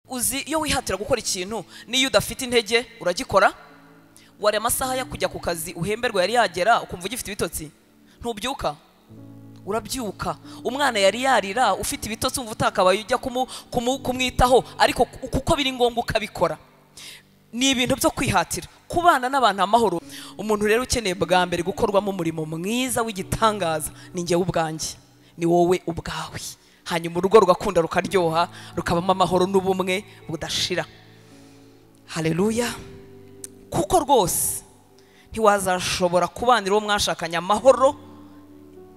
uzi iyo wihatira gukora ikintu n'iyo udafite intege uragikora wari amasaha yo kujya ku kazi uhemberwa yari yagera ukumva ugifite ibitotsi ntubyuka urabyuka umwana yari yarira ufite ibitotsi umva utakabaye ujya kumu- kumu- kumwitaho ariko kuko biri ngombwa ukabikora ni ibintu byo kwihatira kubana n'abantu amahoro umuntu rero ukeneye bwa mbere gukorwamo umurimo mwiza w'igitangaza ni njyewe ubwanjye ni wowe ubwawe hanyuma urugo rugakunda rukaryoha rukabamo amahoro n'ubumwe budashira hareruya kuko rwose ntiwazashobora kubanira uwo mwashakanye amahoro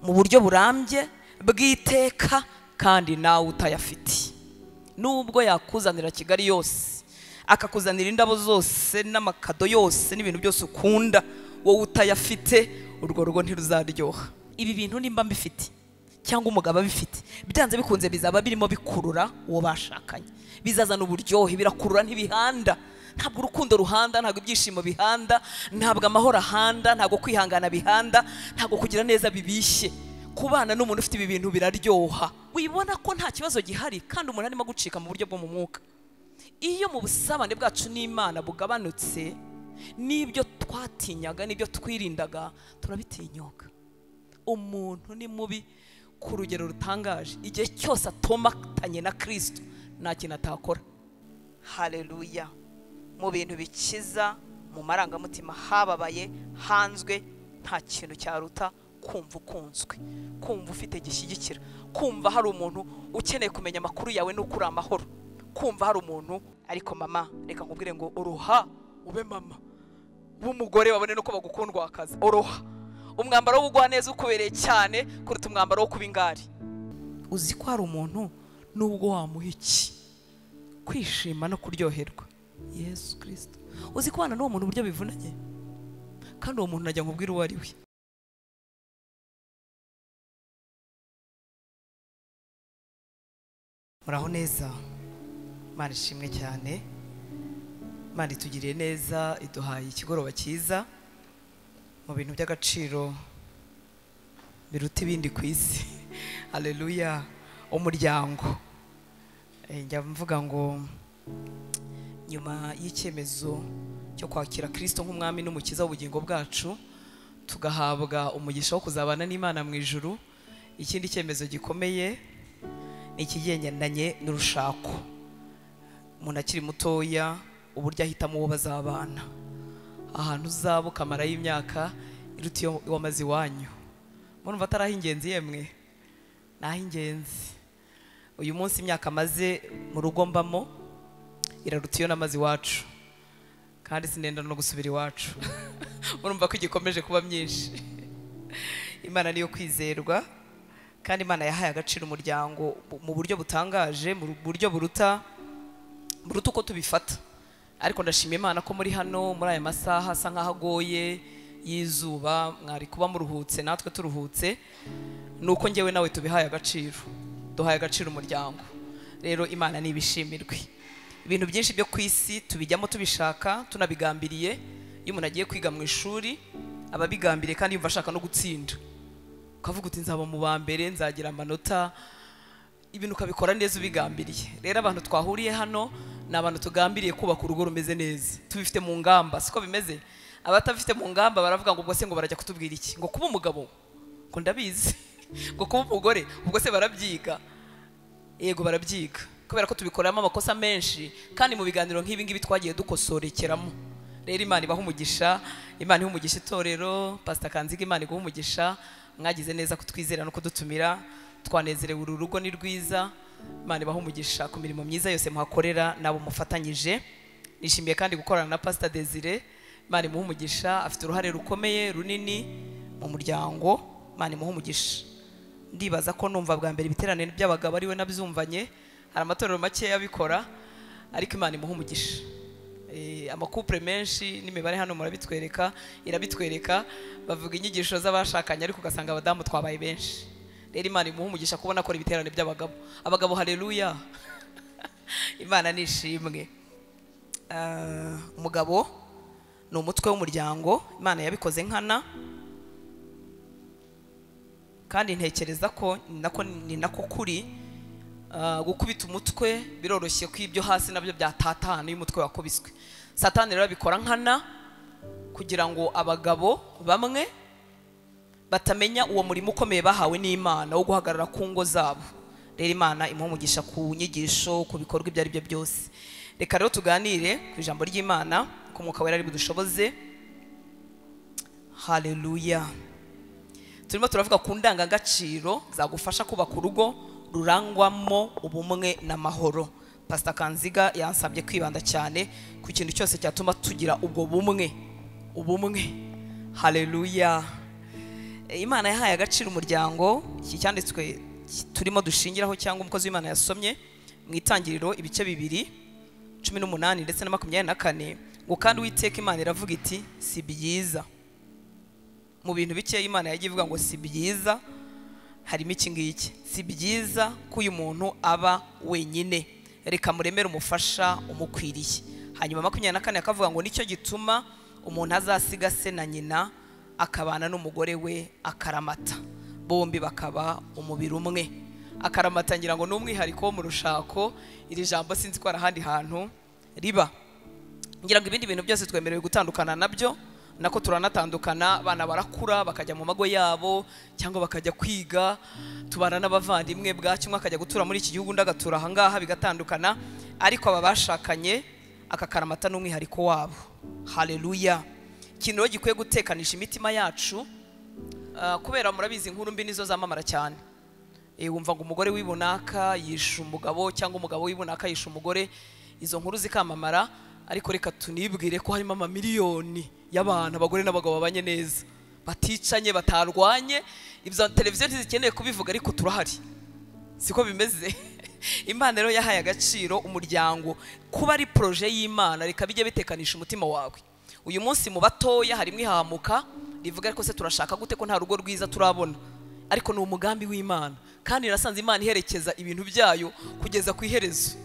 mu buryo burambye bw'iteka kandi nawe utayafite nubwo yakuzanira kigali yose akakuzanira indabo zose n'amakado yose n'ibintu byose ukunda wowe utayafite urwo rugo ntiruzaryoha ibi bintu nimba mbifite cyangwa umugabo abifite byanze bikunze bizaba birimo bikurura uwo bashakanye bizazana uburyohe birakurura ntibihanda ntabwo urukundo ruhanda ntabwo ibyishimo bihanda ntabwo amahoro ahanda ntabwo kwihangana bihanda ntabwo kugira neza bibishye kubana n'umuntu ufite ibi bintu biraryoha wibona ko nta kibazo gihari kandi umuntu arimo gucika mu buryo bwo mu mwuka iyo mu busabane bwacu n'imana bugabanutse n'ibyo twatinyaga n'ibyo twirindaga turabitinyuka umuntu ni mubi ku rugero rutangaje igihe cyose atomatanye na kirisito nta kintu atakora hareruya mu bintu bikiza mu marangamutima hababaye hanzwe nta kintu cyaruta kumva ukunzwe kumva ufite gishyigikira kumva hari umuntu ukeneye kumenya amakuru yawe n'uko uri amahoro kumva hari umuntu ariko mama reka nkubwire ngo uruha ube mama b'umugore babone nuko bagukunda wakaza uruha umwambaro w'ubugwaneza ukubereye cyane kuruta umwambaro wo kuba ingari uzi ko hari umuntu n'ubwo wamuha iki kwishima no kuryoherwa yesu kirisito uzi kubana n'uwo muntu uburyo bivunanye kandi uwo muntu najya nkubwira uwo ari we muraho neza mana ishimwe cyane mana itugiriye neza iduhaye ikigoroba cyiza mu bintu by'agaciro biruta ibindi ku isi hareruya umuryango Eh, njya mvuga ngo nyuma y'icyemezo cyo kwakira kirisito nk'umwami n'umukiza w'ubugingo bwacu tugahabwa umugisha wo kuzabana n'imana mu ijuru ikindi cyemezo gikomeye ni ikigendanye n'urushako umuntu akiri mutoya uburyo ahitamo uwo bazabana ahantu uzaba ukamarayo imyaka iruta iyo wamaze iwanyu murumva atari ah'ingenzi yemwe ni ah'ingenzi uyu munsi imyaka amaze mu rugo mbamo iraruta iyo namaze iwacu kandi sinenda no gusubira iwacu murumva ko igikomeje kuba myinshi imana niyo kwizerwa kandi imana yahaye agaciro umuryango bu- mu buryo butangaje mu ru- buryo buruta buruta uko tubifata ariko ndashima imana ko muri hano muri aya masaha asa nk'aho agoye y'izuba mwari kuba muruhutse natwe turuhutse ni uko njyewe nawe tubihaye agaciro duhaye agaciro umuryango rero imana nibishimirwe ibintu byinshi byo ku isi tubijyamo tubishaka tunabigambiriye iyo umuntu agiye kwiga mu ishuri aba abigambiriye kandi yumva ashaka no gutsinda ukavuga uti nzaba mu ba mbere nzagira amanota ibintu ukabikora neza ubigambiriye rero abantu twahuriye hano ni abantu tugambiriye kubaka urugo rumeze neza tubifite mu ngamba siko bimeze abatabifite mu ngamba baravuga ngo ubwo se ngo barajya kutubwira iki ngo kuba umugabo ngo ndabizi ngo kuba umugore ubwo se barabyiga yego barabyiga kubera ko tubikoramo amakosa menshi kandi mu biganiro nk'ibi ngibi twagiye dukosorekeramo rero imana ibaha umugisha imana iha umugisha itorero pasita kanziga imana iguha umugisha mwagize neza kutwizera no kudutumira twanezerewe uru rugo ni rwiza imana ibaha umugisha ku mirimo myiza yose muhakorera n'abo mufatanyije nishimiye kandi gukorana na pasita desire imana imuha umugisha afite uruhare rukomeye runini mu muryango imana imuha umugisha ndibaza ko numva bwa mbere ibiterane by'abagabo ariwe nabyumvanye hari amatorero makeya abikora ariko imana imuha umugisha Eh, amakupure menshi n'imibare hano murabitwereka irabitwereka bavuga inyigisho z'abashakanye ariko ugasanga abadamu twabaye benshi rero imana imuha umugisha kubona akora ibiterane by'abagabo abagabo hareruya imana ni ishimwe Ah, umugabo ni umutwe w'umuryango imana yabikoze nkana kandi ntekereza ko ni nako ni nako kuri Ah, gukubita umutwe biroroshye ko ibyo hasi nabyo byatatana iyo umutwe wakubiswe satani rero abikora nkana kugira ngo abagabo bamwe batamenya uwo murimo ukomeye bahawe n'imana wo guhagarara ku ngo zabo rero imana imuha umugisha ku nyigisho ku bikorwa ibyo ari byo byose reka rero tuganire ku ijambo ry'imana ku mwuka wera ari budushoboze haleluya turimo turavuga ku ndangagaciro zagufasha kubaka urugo rurangwamo ubumwe n'amahoro pasita kanziga yansabye kwibanda cyane ku kintu cyose cyatuma tugira ubwo bumwe ubumwe haleluya E, imana yahaye agaciro umuryango iki cyanditswe turimo dushingiraho cyangwa umukozi w'imana yasomye mu itangiriro ibice bibiri cumi n'umunani ndetse na makumyabiri na kane ngo kandi uwiteka imana iravuga iti si byiza mu bintu bike imana yagiye ivuga ngo si byiza harimo iki ngiki si byiza ko uyu muntu aba wenyine reka muremere umufasha umukwiriye hanyuma makumyabiri na kane akavuga ngo nicyo gituma umuntu azasiga se na nyina akabana n'umugore we akaramata bombi bakaba umubiri umwe akaramata ngira ngo ni umwihariko wo mu rushako iri jambo sinzi ko hari ahandi hantu riba ngira ngo ibindi bintu byose twemerewe gutandukana nabyo nako turanatandukana abana barakura bakajya mu mago yabo cyangwa bakajya kwiga tubana n'abavandimwe bwacyo umwe akajya gutura muri iki gihugu undi agatura ahangaha bigatandukana ariko aba bashakanye aka karamata ni umwihariko wabo haleluya ikintu rero gikwiye gutekanisha imitima yacu ah, kubera murabizi inkuru mbi nizo zamamara cyane Eh, wumva ngo umugore w'ibunaka yishe umugabo cyangwa umugabo w'ibunaka yishe umugore izo nkuru zikamamara ariko reka tunibwire ko harimo amamiliyoni y'abantu abagore n'abagabo babanye neza baticanye batarwanye ibyo televiziyo ntizikeneye kubivuga ariko turahari siko bimeze imana rero yahaye agaciro umuryango kuba ari poroje y'imana reka bijye bitekanisha umutima wawe uyu munsi mu batoya harimo ihahamuka rivuga ariko se turashaka gute ko nta rugo rwiza turabona ariko ni umugambi w'imana kandi irasanze imana iherekeza ibintu byayo kugeza ku iherezo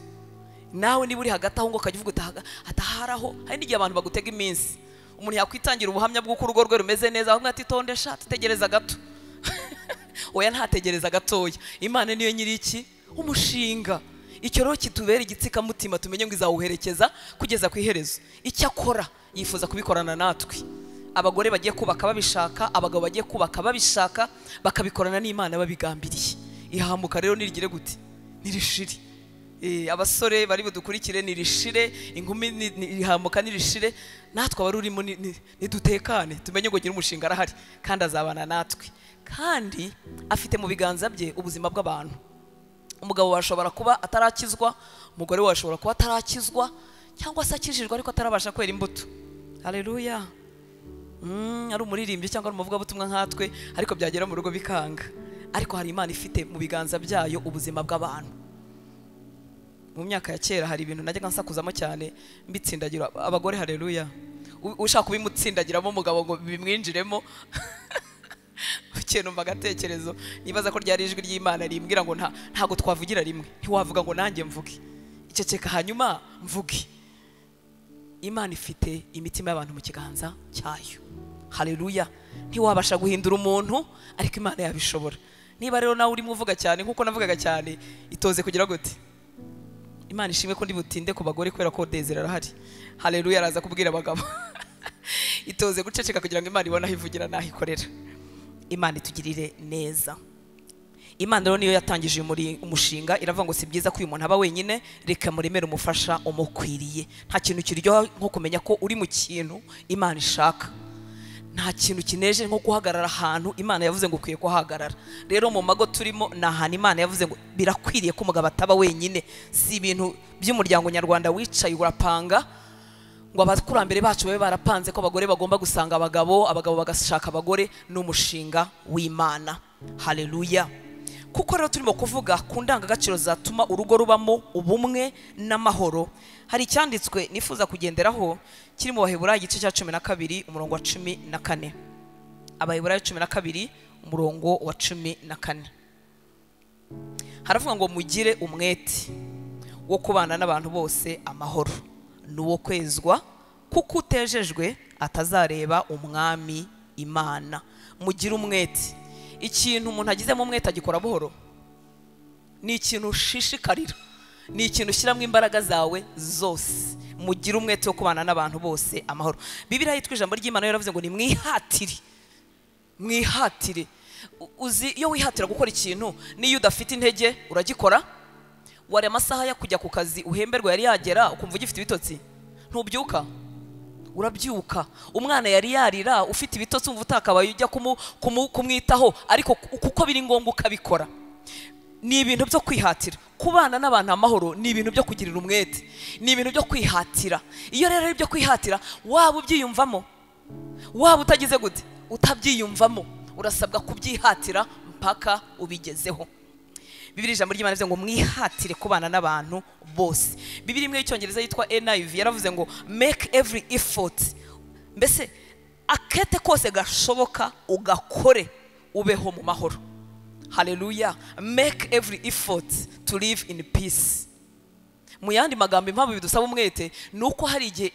nawe niba uri hagati aho ngo ukajya uvuga utahaga ataharaho hari n'igihe abantu bagutega iminsi umuntu yakwitangira ubuhamya bw'uko urugo rwe rumeze neza aho ati tondesha tutegereza gato oya ntategereza gatoya imana niyo nyiri iki umushinga icyo rero kitubera igitsikamutima tumenye ngo izawuherekeza kugeza ku iherezo icyo akora yifuza kubikorana natwe abagore bagiye kubaka babishaka abagabo bagiye kubaka babishaka bakabikorana n'imana babigambiriye ihamuka rero nirigire gute nirishiri Eh, abasore bari budukurikire nirishire inkumi ni- ni- ihamuka nirishire natwe abari urimo ni- ni- nidutekane tumenye ngo nyiri umushinga arahari kandi azabana natwe kandi afite mu biganza bye ubuzima bw'abantu umugabo washobora kuba atarakizwa umugore washobora kuba atarakizwa cyangwa se akijijwe ariko atarabasha kwera imbuto haleluya Mm, ari umuririmbyi cyangwa ari umuvugabutumwa nkatwe ariko byagera mu rugo bikanga ariko hari imana ifite mu biganza byayo ubuzima bw'abantu mu myaka ya kera hari ibintu najyaga nsakuzamo cyane mbitsindagira abagore haleluya U- ushaka kubimutsindagiramo umugabo ngo bimwinjiremo ukenumva agatekerezo nibaza ko ryari ijwi ry'imana rimbwira ngo nta- ntabwo twavugira rimwe ntiwavuga ngo nanjye mvuge iceceka hanyuma mvuge imana ifite imitima y'abantu mu kiganza cyayo haleluya ntiwabasha guhindura umuntu ariko imana yabishobora niba rero nawe urimo uvuga cyane nk'uko navugaga cyane itoze kugira gute imana ishimwe ko ndibutinde ku bagore kubera ko dezera arahari haleluya araza kubwira abagabo itoze guceceka kugira ngo imana ibone aho ivugira n'aho ikorera imana itugirire neza imana rero niyo yatangije uyu muri- umushinga iravuga ngo si byiza ko uyu muntu aba wenyine reka muremere umufasha umukwiriye nta kintu kiryoha nko kumenya ko uri mu kintu imana ishaka nta kintu kineje nko guhagarara ahantu imana yavuze ngo ukwiye kuhagarara rero mu mago turimo ni ahantu imana yavuze ngo birakwiriye ko umugabo ataba wenyine si ibintu by'umuryango nyarwanda wicaye urapanga ngo abakurambere bacu babe barapanze ko abagore bagomba gusanga abagabo abagabo bagashaka abagore ni umushinga w'imana haleluya kuko rero turimo kuvuga ku ndangagaciro zatuma urugo rubamo ubumwe n'amahoro hari icyanditswe nifuza kugenderaho kiri mu baheburayo igice cya cumi na kabiri umurongo wa cumi na kane abaheburayo cumi na kabiri umurongo wa cumi na kane haravuga ngo mugire umwete wo kubana n'abantu bose amahoro ni uwo kwezwa kuko utejejwe atazareba umwami imana mugire umwete ikintu umuntu agizemo umwete agikora buhoro ni ikintu ushishikarira ni ikintu ushyiramo imbaraga zawe zose mugire umwete wo kubana n'abantu bose amahoro bibiriya yitwa ijambo ry'imana yaravuze ngo ni mwihatire mwihatire U- uzi iyo wihatira gukora ikintu n'iyo udafite intege uragikora wari amasaha yo kujya ku kazi uhemberwa yari yagera ukumva ugifite ibitotsi ntubyuka urabyuka umwana yari yarira ufite ibitotsi umva utakabaye ujya kumu- kumu- kumwitaho ariko ku- kuko biri ngombwa ukabikora ni ibintu byo kwihatira kubana n'abantu amahoro ni ibintu byo kugirira umwete ni ibintu byo kwihatira iyo rero ari ibyo kwihatira waba ubyiyumvamo waba utagize gute utabyiyumvamo urasabwa kubyihatira mpaka ubigezeho bibiri ijambo ry'imana rivuze ngo mwihatire kubana n'abantu bose bibiri imwe y'icyongereza yitwa niv yaravuze ngo make every effort mbese akete kose gashoboka ugakore ubeho mu mahoro haleluya make every effort to live in peace mu yandi magambo impamvu bidusaba umwete ni uko hari igihe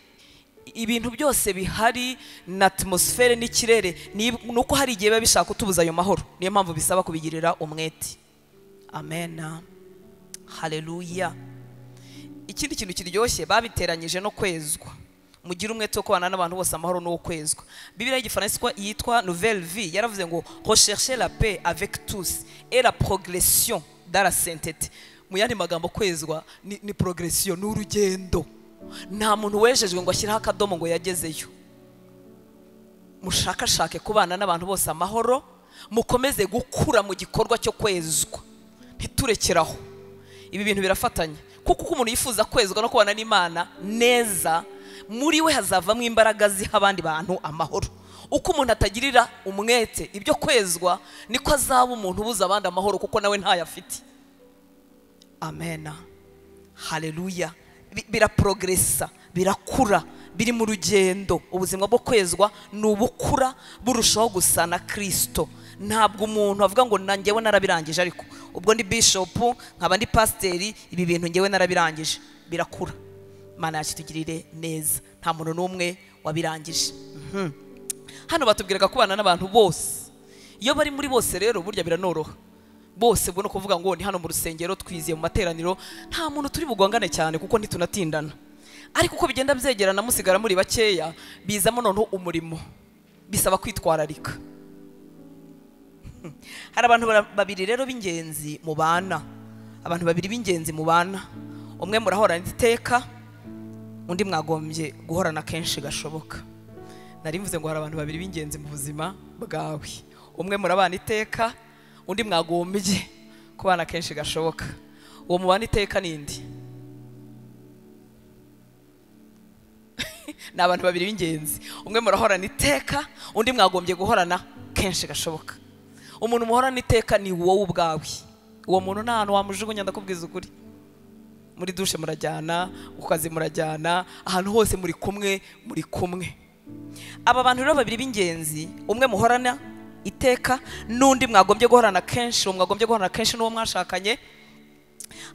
ibintu byose bihari na atmosfere n'ikirere ni ni uko hari igihe biba bishaka kutubuza ayo mahoro niyo mpamvu bisaba kubigirira umwete amen haleluya ikindi kintu kiryoshye babiteranyije no kwezwa mugire umwete wo kubana n'abantu bose amahoro n'uwo kwezwa bibiriya y'igifaransa yitwa- yitwa nouvelle vie yaravuze ngo recherche la paix avec tous et la progression dans la sainteté mu yandi magambo kwezwa ni, ni progression ni urugendo nta muntu wejejwe ngo ashyireho akadomo ngo yagezeyo mushakashake kubana n'abantu bose amahoro mukomeze gukura mu gikorwa cyo kwezwa ntiturekeraho ibi bintu birafatanya kuko uko umuntu yifuza kwezwa no kubana n'imana neza muri we hazavamo imbaraga ziha abandi bantu amahoro uko umuntu atagirira umwete ibyo kwezwa niko azaba umuntu ubuza abandi amahoro kuko nawe ntayo afite amena haleluya Bi- biraprogresa birakura biri mu rugendo ubuzima bwo kwezwa ni ubukura burushaho gusa na kirisito ntabwo umuntu avuga ngo na njyewe narabirangije ariko ubwo ndi bishopu nkaba ndi pasiteri ibi bintu njyewe narabirangije birakura mana yakitugirire neza nta muntu n'umwe wabirangije Mhm. hano batubwiraga kubana n'abantu bose iyo bari muri bose rero burya biranoroha bose ubwo ni ukuvuga ngo ni hano mu rusengero twiziye mu materaniro nta muntu turi bugongane cyane kuko ntitunatindana ariko uko bigenda byegerana musigara muri bakeya bizamo noneho umurimo bisaba kwitwararika Hmm. hari abantu bara- babiri rero b'ingenzi mu bana abantu babiri b'ingenzi mu bana umwe murahorana iteka undi mwagombye guhorana kenshi gashoboka nari mvuze ngo hari abantu babiri b'ingenzi mu buzima bwawe umwe murabana iteka undi mwagombye kubana kenshi gashoboka uwo mubana iteka nindi ni abantu babiri b'ingenzi umwe murahorana iteka undi mwagombye guhorana kenshi gashoboka umuntu muhorana iteka ni wowe ubwawe uwo muntu nta hantu wamujugunya ndakubwiza ukuri muri dushe murajyana ku kazi murajyana ahantu hose muri kumwe muri kumwe aba bantu rero babiri b'ingenzi umwe muhorana iteka n'undi mwagombye guhorana kenshi uwo mwagombye guhorana kenshi n'uwo mwashakanye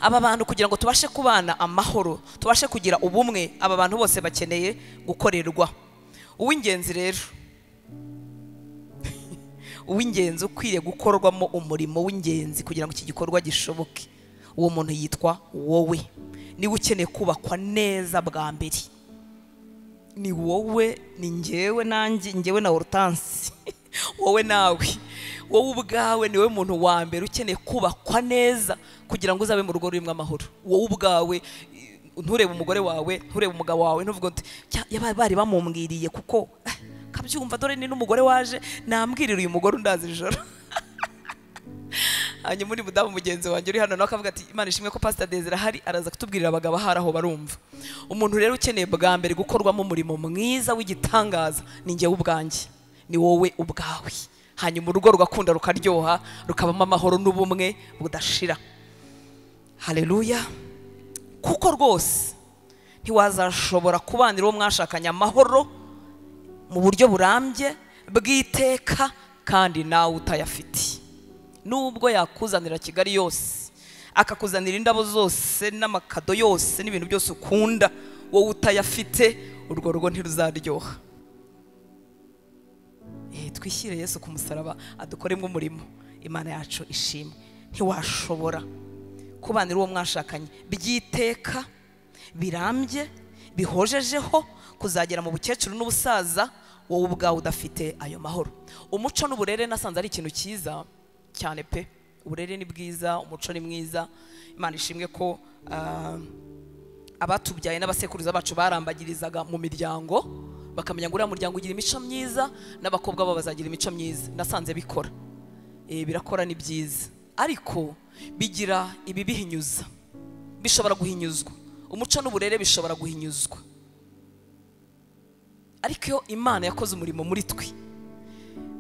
aba bantu kugira ngo tubashe kubana amahoro tubashe kugira ubumwe aba bantu bose bakeneye gukorerwa uw'ingenzi rero uw'ingenzi ukwiriye gukorwamo umurimo w'ingenzi kugira ngo iki gikorwa gishoboke uwo muntu yitwa wowe niwe ukeneye kubakwa neza bwa mbere ni wowe ni ngewe nanjye ngewe na orutansi wowe nawe wowe ubwawe niwe muntu wa mbere ukeneye kubakwa neza kugira ngo uzabe mu rugo rurimo amahoro wowe ubwawe i- nturebe umugore wawe nturebe umugabo wawe ntuvuge uti "Cya, yaba- bari bamumbwiriye kuko ah, kabyumva dore ni n'umugore waje nambwirira uyu mugore undaza ijoro hanyuma undi mudamu mugenzi wanjye uri hano nawe akavuga ati imana ishimwe ko pasita dezira ahari araza kutubwirira abagabo ahari aho barumva umuntu rero ukeneye bwa mbere gukorwamo umurimo mwiza w'igitangaza ni njyewe ubwanjye ni wowe ubwawe hanyuma urugo rugakunda rukaryoha rukabamo amahoro n'ubumwe budashira haleluya kuko rwose ntiwazashobora kubanira uwo mwashakanye amahoro mu buryo burambye bw'iteka kandi nawe utayafitiye nubwo yakuzanira kigali yose akakuzanira indabo zose n'amakado yose n'ibintu byose ukunda wowe utayafite urwo rugo ntiruzaryoha Eh, twishyire yesu ku musaraba adukoremo umurimo imana yacu ishimwe ntiwashobora kubanira uwo mwashakanye by'iteka birambye bihojejeho kuzagera mu bukecuru n'ubusaza wowe ubwawe udafite ayo mahoro umuco n'uburere nasanze ari ikintu cyiza cyane pe uburere ni bwiza umuco ni mwiza imana ishimwe ko ah, abatubyaye n'abasekuruza bacu barambagirizaga mu miryango bakamenya ngo uriya muryango ugira imico myiza n'abakobwa babo bazagira imico myiza nasanze bikora Eh, birakora ni byiza ariko bigira ibibihinyuza bishobora guhinyuzwa umuco n'uburere bishobora guhinyuzwa ariko iyo imana yakoze umurimo muri twe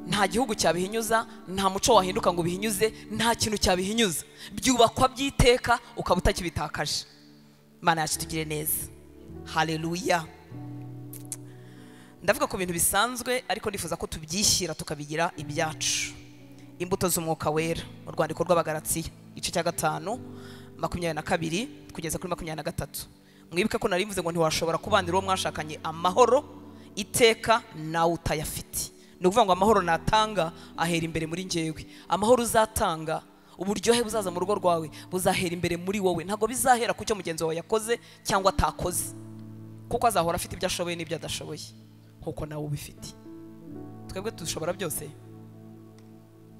nta gihugu cyabihinyuza nta muco wahinduka ngo ubihinyuze nta kintu cyabihinyuza byubakwa by'iteka ukaba utakibitakaje imana yacu itugire neza haleluya ndavuga ku bintu bisanzwe ariko nifuza ko tubyishyira tukabigira ibyacu imbuto z'umwuka wera mu rwandiko rw'abagaratiya igice cya gatanu makumyabiri na kabiri kugeza kuri makumyabiri na gatatu mwibuke ko nari mvuze ngo ntiwashobora kubanira uwo mwashakanye amahoro iteka nawe utayafite ni ukuvuga ngo amahoro natanga ahera imbere muri njyewe amahoro uzatanga uburyohe buzaza mu rugo rwawe buzahera imbere muri wowe ntabwo bizahera ku cyo mugenzi wawe yakoze cyangwa atakoze kuko azahora afite ibyo ashoboye n'ibyo adashoboye nk'uko nawe ubifite twebwe dushobora byose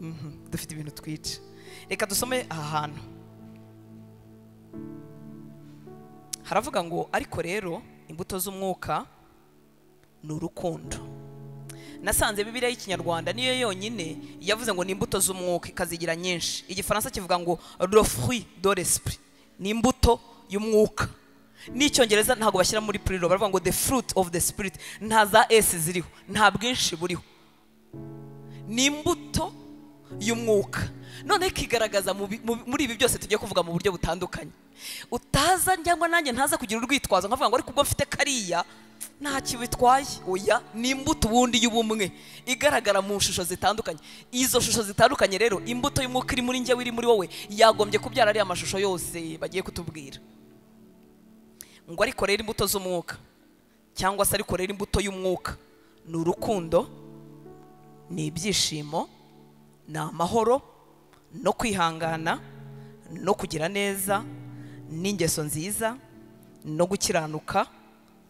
Mhm, dufite ibintu twica reka dusome aha hantu haravuga ngo ariko rero imbuto z'umwuka ni urukundo nasanze bibiliya y'ikinyarwanda niyo yonyine yavuze ngo ni imbuto z'umwuka ikazigira nyinshi igifaransa kivuga ngo le fruit de l'esprit ni imbuto y'umwuka n'icyongereza ntabwo bashyira muri puriro baravuga ngo the fruit of the spirit nta za s ziriho nta bwinshi buriho ni imbuto y'umwuka noneho ikigaragaza mu bi- mu- muri ibi byose tugiye kuvuga mu buryo butandukanye utaza cyangwa nanjye ntaza kugira urwitwazo nkavuga ngo ariko ubwo mfite kariya ntacyo bitwaye oya ni imbuto ubundi y'ubumwe igaragara mu shusho zitandukanye izo shusho zitandukanye rero imbuto y'umwuka iri muri njyewe iri muri wowe yagombye kubyara ariya mashusho yose bagiye kutubwira ngo ariko rero imbuto z'umwuka cyangwa se ariko rero imbuto y'umwuka ni urukundo ni ibyishimo ni amahoro no kwihangana no kugira neza n'ingeso nziza no gukiranuka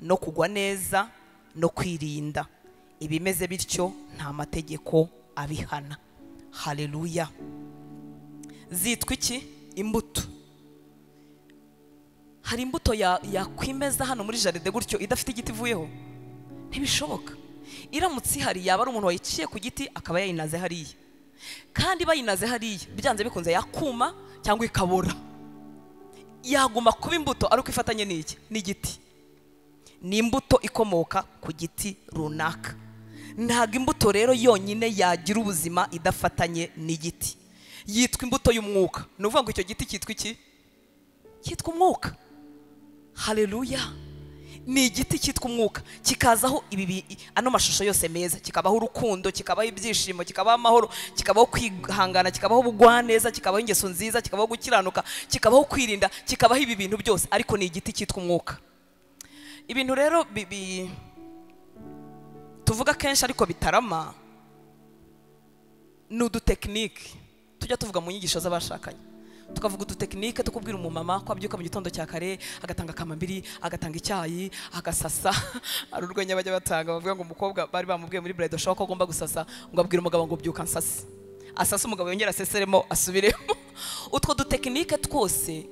no kugwa neza no kwirinda ibimeze bityo nta mategeko abihana haleluya zitwa iki imbuto hari imbuto ya- yakwimeza hano muri jaride gutyo idafite igiti ivuyeho ntibishoboka iramutse ihari yaba ari umuntu wayiciye ku giti akaba yayinaze hariya kandi bayinaze hariya byanze bikunze yakuma cyangwa ikabora yaguma kuba imbuto ari uko ifatanye n'iki n'igiti ni imbuto ikomoka ku giti runaka ntabwo imbuto rero yonyine yagira ubuzima idafatanye n'igiti yitwa imbuto y'umwuka ni ukuvuga ngo icyo giti cyitwa iki cyitwa umwuka haleluya ni igiti cyitwa umwuka kikazaho ibi bi- i- ano mashusho yose meza kikabaho urukundo kikabaho ibyishimo kikabaho amahoro kikabaho kwihangana kikabaho ubugwaneza kikabaho ingeso nziza kikabaho gukiranuka kikabaho kwirinda kikabaho ibi bintu byose ariko ni igiti cyitwa umwuka ibintu rero bi- bi- tuvuga kenshi ariko bitarama ni udutekinike tujya tuvuga mu nyigisho z'abashakanye tukavuga udutekinike tukubwira umumama ko abyuka mu gitondo cya kare agatanga akamambiri agatanga icyayi agasasa hari urwenya bajya batanga bavuga ngo umukobwa bari bamubwiye muri bredo show ko agomba gusasa ngo abwira umugabo ngo byuka nsase asase umugabo yongera aseseremo asubiremo utwo dutekinike twose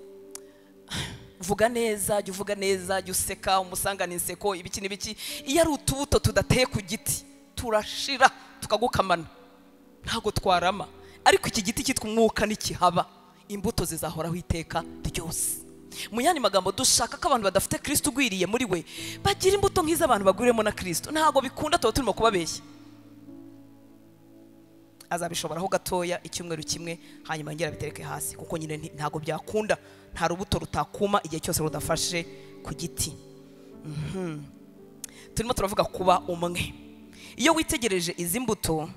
vuga neza jya uvuga neza jya useka umusangane inseko ibiki n'ibiki iyo ari utubuto tudateye ku giti turashira tukagukamana ntabwo twarama ariko iki giti cyitwa umwuka nikihaba imbuto zizahoraho iteka ryose mu yandi magambo dushaka ko abantu badafite kirisito ugwiriye muri we bagira imbuto nk'iz'abantu bagwiriyemo na kirisito ntabwo bikunda tuba turimo kubabeshya azabishoboraho gatoya icyumweru kimwe hanyuma yongera abitereke hasi kuko nyine nti- ntabwo byakunda nta rubuto rutakuma igihe cyose rudafashe ku giti Mhm. turimo turavuga kuba umwe iyo witegereje izi mbuto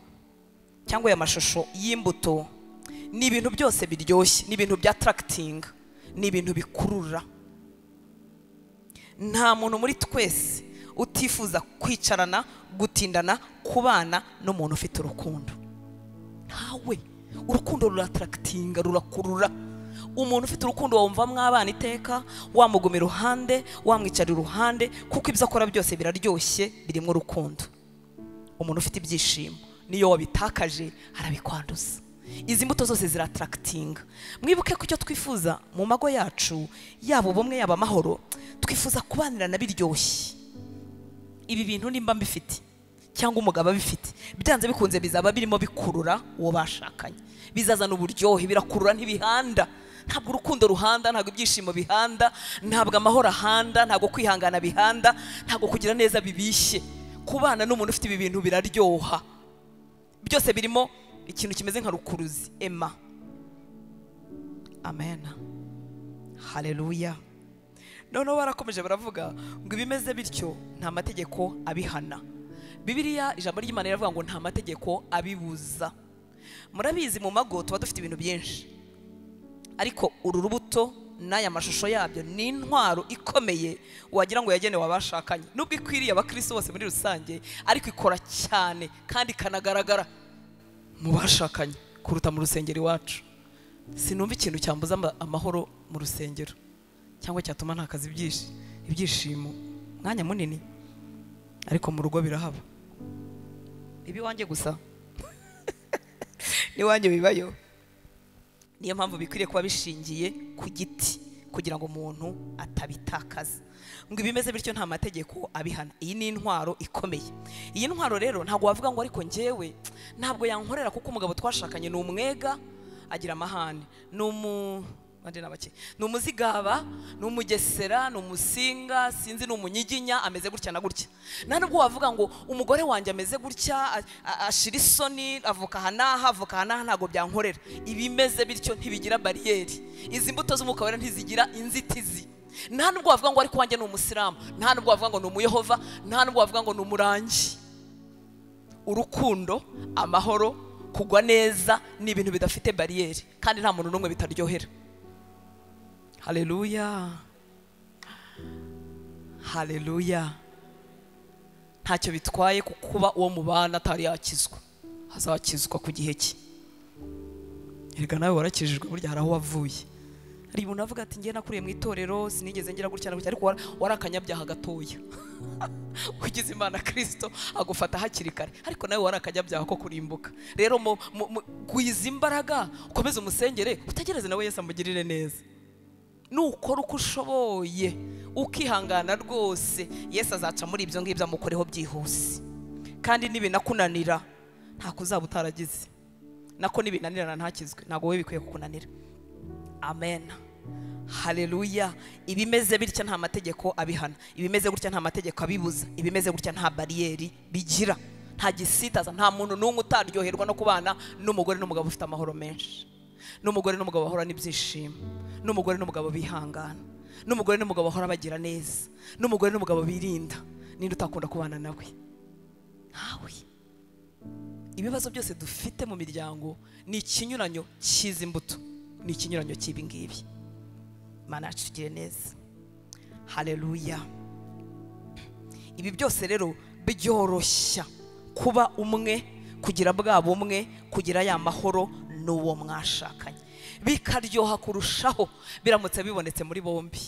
cyangwa aya mashusho y'imbuto ni ibintu byose biryoshye ni ibintu bya tarakitinga ni ibintu bikurura nta muntu muri twese utifuza kwicarana gutindana kubana n'umuntu ufite urukundo ntawe urukundo ruratrakitinga rurakurura umuntu ufite urukundo wawumvamo abana iteka wamuguma iruhande wamwicara iruhande kuko ibyo akora byose biraryoshye birimo urukundo umuntu ufite ibyishimo niyo wabitakaje arabikwanduza izi mbuto zose ziratarakatinga mwibuke ko icyo twifuza mu mago yacu yaba ubumwe yaba amahoro twifuza kubanirana biryoshye ibi bintu nimba mbifite cyangwa umugabo abifite byanze bikunze bizaba birimo bikurura uwo bashakanye bizazana uburyohe birakurura ntibihanda ntabwo urukundo ruhanda ntabwo ibyishimo bihanda ntabwo amahoro ahanda ntabwo kwihangana bihanda ntabwo kugira neza bibishye kubana n'umuntu ufite ibi bintu biraryoha byose birimo ikintu kimeze nka rukuruzi ema amen haleluya noneho barakomeje baravuga ngo ibimeze bityo nta mategeko abihana bibiriya ijambo ry'imana riravuga ngo nta mategeko abibuza murabizi mu mago tuba dufite ibintu byinshi ariko uru rubuto n'aya mashusho yabyo ni intwaro ikomeye wagira ngo yagenewe abashakanye nubwo ikwiriye abakirisi bose muri rusange ariko ikora cyane kandi ikanagaragara mu bashakanye kuruta mu rusengero iwacu sinumva ikintu cyambuza ama- amahoro mu rusengero cyangwa cyatuma ntakaza ibyishi- ibyishimo mwanya munini ariko mu rugo birahaba biba iwanjye gusa n'iwanjye bibayo niyo mpamvu bikwiriye kuba bishingiye ku giti kugira ngo umuntu atabitakaza ngo ibimeze bityo nta mategeko abihana iyi ni intwaro ikomeye iyi ntwaro rero ntabwo wavuga ngo ariko njyewe ntabwo yankorera kuko umugabo twashakanye ni umwega agira amahane ni umu bande n'abake ni umuzigaba ni umugesera ni umusinga sinzi ni umunyiginya ameze gutya na gutya nta nubwo wavuga ngo umugore wanjye ameze gutya a- a- ashira isoni avuka aha n'aha avuka aha n'aha ntabwo byankorera ibimeze bityo ntibigira bariyeri izi mbuto z'umwuka wera ntizigira inzitizi nta nubwo wavuga ngo ariko wanjye ni umusilamu nta nubwo wavuga ngo ni umuyehova nta nubwo wavuga ngo ni umurangi urukundo amahoro kugwa neza ni ibintu bidafite bariyeri kandi nta muntu n'umwe bitaryohera haleluya haleluya ntacyo bitwaye ku kuba uwo mubana atari yakizwa azakizwa ku gihe cye erega nawe warakijijwe burya hari aho wavuye hari umuntu avuga ati njye nakuriye mu itorero sinigeze ngira gutya na gutya ariko wara- wari akanyabyaha gatoya ugize imana kirisito agufata hakiri kare ariko nawe wari akanyabyaha ko kurimbuka rero mu- mu- mu- gwiza imbaraga ukomeze umusengere utegereze nawe yesu amugirire neza nukora uko ushoboye ukihangana rwose yesu azaca muri ibyo ngibyo amukoreho byihuse kandi nibinakunanira ntako uzaba utaragize nako nibinanirana ntakizwe ntabwo wowe bikwiye kukunanira amen haleluya ibimeze bitya nta mategeko abihana ibimeze gutya nta mategeko abibuza ibimeze gutya nta bariyeri bigira nta gisitaza nta muntu n'umwe utaryoherwa no kubana n'umugore n'umugabo ufite amahoro menshi n'umugore n'umugabo bahorana ibyishimo n'umugore n'umugabo bihangana n'umugore n'umugabo bahora bagira neza n'umugore n'umugabo birinda ninde utakunda kubana nawe ntawe ibibazo byose dufite mu miryango ni ikinyuranyo cy'izi mbuto ni ikinyuranyo cy'ibi ngibi imana yacu itugirire neza haleluya ibi byose rero byoroshya kuba umwe kugira bwa bumwe kugira ya mahoro n'uwo mwashakanye bikaryoha kurushaho biramutse bibonetse muri bombi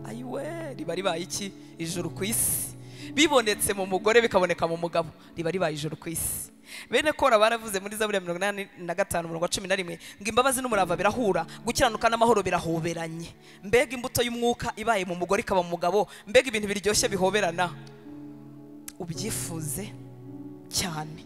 ayiwe riba ribaye iki ijuru ku isi bibonetse mu mugore bikaboneka mu mugabo riba ribaye ijuru ku isi bene kora baravuze muri zaburi ya mirongo inani na gatanu umurongo wa cumi na rimwe ngo imbabazi n'umurava birahura gukiranuka n'amahoro birahoberanye mbega imbuto y'umwuka ibaye mu mugore ikaba mu mugabo mbega ibintu biryoshye bihoberana ubyifuze cyane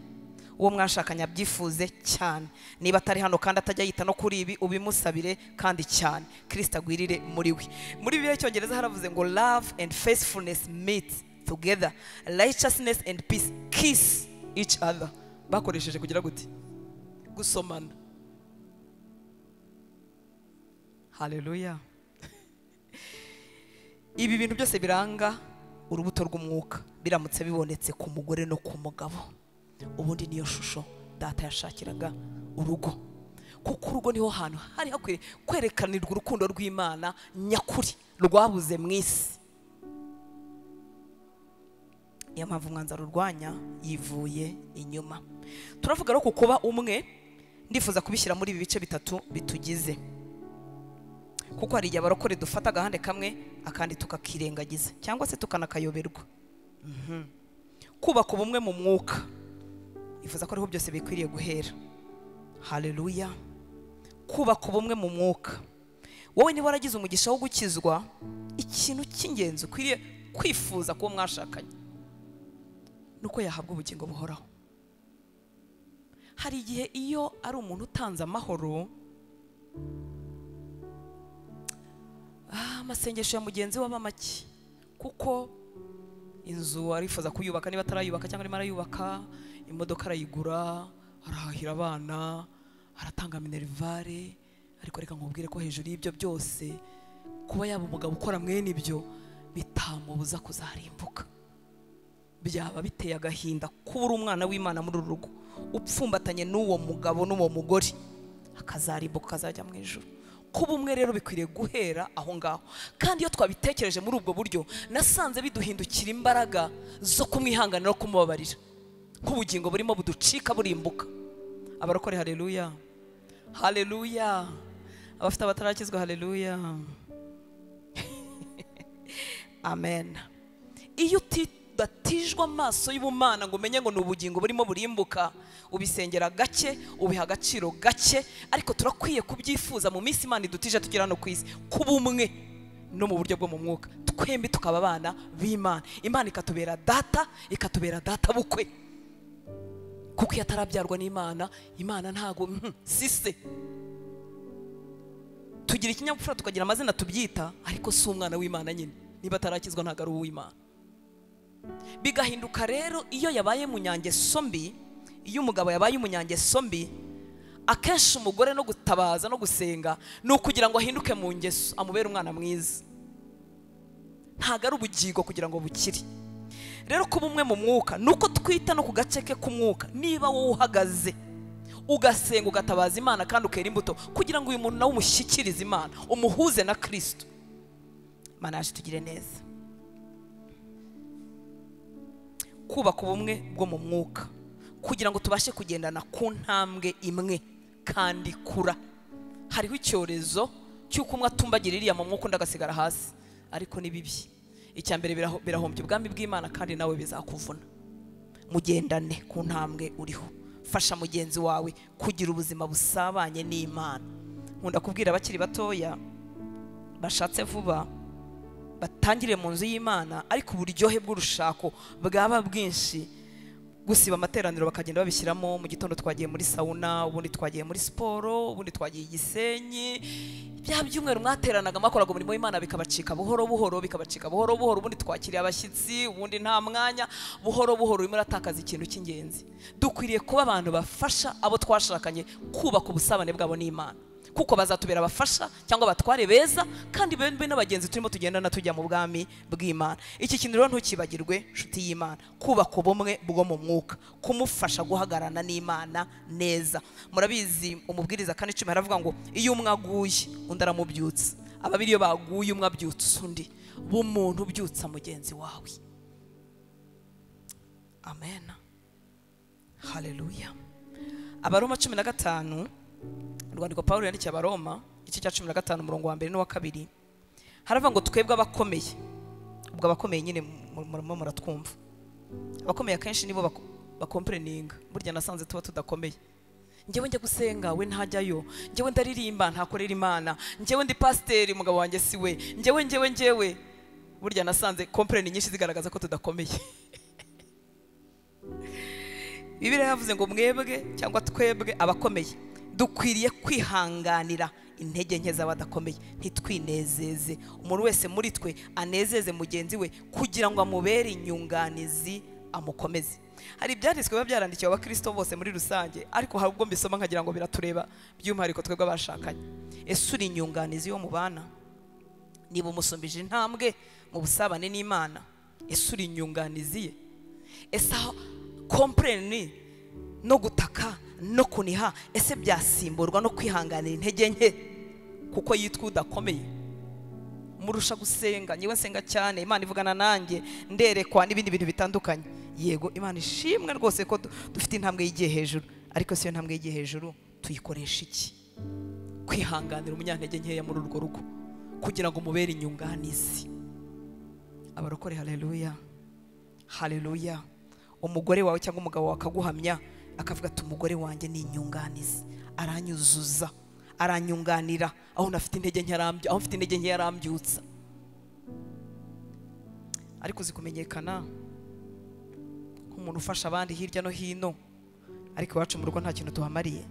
uwo mwashakanye abyifuze cyane niba atari hano kandi atajya yita no kuri ibi ubimusabire kandi cyane kirisita agwirire muri we muri bibiliya y'icyongereza haravuze ngo love and faithfulness meet together righteousness and peace kiss each other bakoresheje kugira gute gusomana haleluya ibi bintu byose biranga urubuto rw'umwuka biramutse bibonetse ku mugore no ku mugabo ubundi niyo shusho data yashakiraga urugo kuko urugo niho hantu hari hakwiye kwerekanirwa urukundo rw'imana nyakuri rwabuze mu isi niyo mpamvu umwanzuro urwanya yivuye inyuma turavuga rero ku kuba umwe ndifuza kubishyira muri ibi bice bitatu bitugize kuko hari igihe abarokore dufata agahande kamwe akandi tukakirengagiza cyangwa se tukanakayoberwa Mhm. kubaka ubumwe mu mwuka ifuza ko ariho byose bikwiriye guhera haleluya kubaka ubumwe mu mwuka wowe niba waragize umugisha wo gukizwa ikintu cy'ingenzi ukwiriye kwifuza kuba mwashakanye ni uko yahabwa ubugingo buhoraho hari igihe iyo ari umuntu utanze amahoro ah, amasengesho ya mugenzi we aba make kuko inzu arifuza kuyubaka niba atarayubaka cyangwa arimo arayubaka imodoka arayigura arahahira abana aratanga minerivare ariko reka nkubwire ko hejuru y'ibyo byose kuba yaba umugabo ukora mwene ibyo bitamubuza kuzarimbuka byaba biteye agahinda kuba uri umwana w'imana muri uru rugo upfumbatanye n'uwo mugabo n'uwo mugore akazarimbuka akazajya mu ijoro kuba umwe rero bikwiriye guhera aho ngaho kandi iyo twabitekereje muri ubwo buryo nasanze biduhindukira imbaraga zo kumwihangana no kumubabarira nk'ubugingo burimo buducika burimbuka abarokore hareruya hareruya abafite abatarakizwa hareruya amen iyo utidatijwe amaso y'ubumana ngo umenye ngo ni ubugingo burimo burimbuka ubisengera gake ubiha agaciro gake ariko turakwiye kubyifuza mu minsi imana idutije tugira hano ku isi kuba umwe no mu buryo bwo mu mwuka twembi tukaba abana b'imana imana ikatubera data ikatubera data bukwe kuko iyo atarabyarwa n'imana imana ntago mhm, si se tugira ikinyabupfura tukagira amazina tubyita ariko si umwana w'imana nyine niba atarakizwa ntabwo ari uw'imana bigahinduka rero iyo yabaye munyangeso mbi iyo umugabo yabaye umunyangeso mbi akenshi umugore no gutabaza no gusenga ni ukugira ngo ahinduke mu ngeso amubere umwana mwiza ntabwo ari ubugingo kugira ngo bukire rero kuba umwe mu mwuka ni uko twita no ku gace ke k'umwuka niba wowe uhagaze ugasenga ugatabaza imana kandi ukera imbuto kugira ngo uyu muntu nawe umushyikirize imana umuhuze na kirisito imana yaje tugire neza kubaka ubumwe bwo mu mwuka kugira ngo tubashe kugendana ku ntambwe imwe kandi kura hariho icyorezo cy'uko umwe atumbagira iriya mu mwuka undi agasigara hasi ariko ni bibi icya mbere biraho- birahombya ubwami bw'imana kandi nawe bizakuvuna mugendane ku ntambwe uriho fasha mugenzi wawe kugira ubuzima busabanye n'imana nkunda kubwira abakiri batoya bashatse vuba batangire mu nzu y'imana ariko uburyohe bw'urushako bwaba bwinshi gusiba amateraniro bakagenda babishyiramo mu gitondo twagiye muri sawuna ubundi twagiye muri siporo ubundi twagiye i gisenyi bya byumweru mwateranaga mwakoraga umurimo w'imana bikabacika buhoro buhoro bikabacika buhoro buhoro ubundi twakiriye abashyitsi ubundi nta mwanya buhoro buhoro urimo uratakaza ikintu cy'ingenzi dukwiriye kuba abantu bafasha abo twashakanye kubaka ubusabane bwabo n'imana kuko bazatubera abafasha cyangwa abatware beza kandi bembe n'abagenzi turimo tugendana tujya mu bwami bw'imana iki kintu rero ntukibagirwe nshuti y'imana kubaka ubumwe bwo mu mwuka kumufasha guhagararana n'imana neza murabizi umubwiriza kane cumi aravuga ngo iyo umwe aguye undi aramubyutsa ababiri iyo baguye umwe abyutsa undi b'umuntu ubyutsa mugenzi wawe amen haleluya abaroma cumi na gatanu urwandiko pawulo yandikiye abaroma igice cya cumi na gatanu umurongo wa mbere n'uwa kabiri haravuga ngo twebwe abakomeye ubwo abakomeye nyine mu- murimo muratwumva abakomeye akenshi nibo bako- bakompereninga burya nasanze tuba tudakomeye njyewe njya gusenga we ntajyayo njyewe ndaririmba ntakorera imana njyewe ndi pasiteri umugabo wanjye si we njyewe njyewe njyewe burya nasanze kompereni nyinshi zigaragaza ko tudakomeye bibiliya yavuze ngo mwebwe cyangwa twebwe abakomeye dukwiriye kwihanganira intege nke z'abadakomeye ntitwinezeze umuntu wese muri twe anezeze mugenzi we kugira ngo amubere inyunganizi amukomeze hari ibyanditswe biba byarandikiwe abakristo bose muri rusange ariko hari ubwo mbisoma nkagira ngo biratureba by'umwihariko twebwe abashakanye ese uri inyunganizi yo mubana niba umusumbije intambwe mu busabane n'imana ese uri inyunganizi ye ese aho kompereni no gutaka no kuniha ese byasimburwa no kwihanganira intege nke kuko yitwa udakomeye murusha gusenga nyewe nsenga cyane imana ivugana nanjye nderekwa n'ibindi bintu bitandukanye yego imana ishimwe rwose ko du- dufite intambwe y'igiye hejuru ariko si yo ntambwe y'igiye hejuru tuyikoresha iki kwihanganira umunyantege nkeya muri urwo rugo kugira ngo mubere inyunganizi abarokore haleluya haleluya umugore wawe cyangwa umugabo wawe akaguhamya akavuga ati umugore wanjye ni inyunganizi aranyuzuza aranyunganira aho nafite intege nke aramby- aho mfite intege nke yarambyutsa ariko uzi kumenyekana nk'umuntu ufasha abandi hirya no hino ariko iwacu mu rugo nta kintu tuhamariye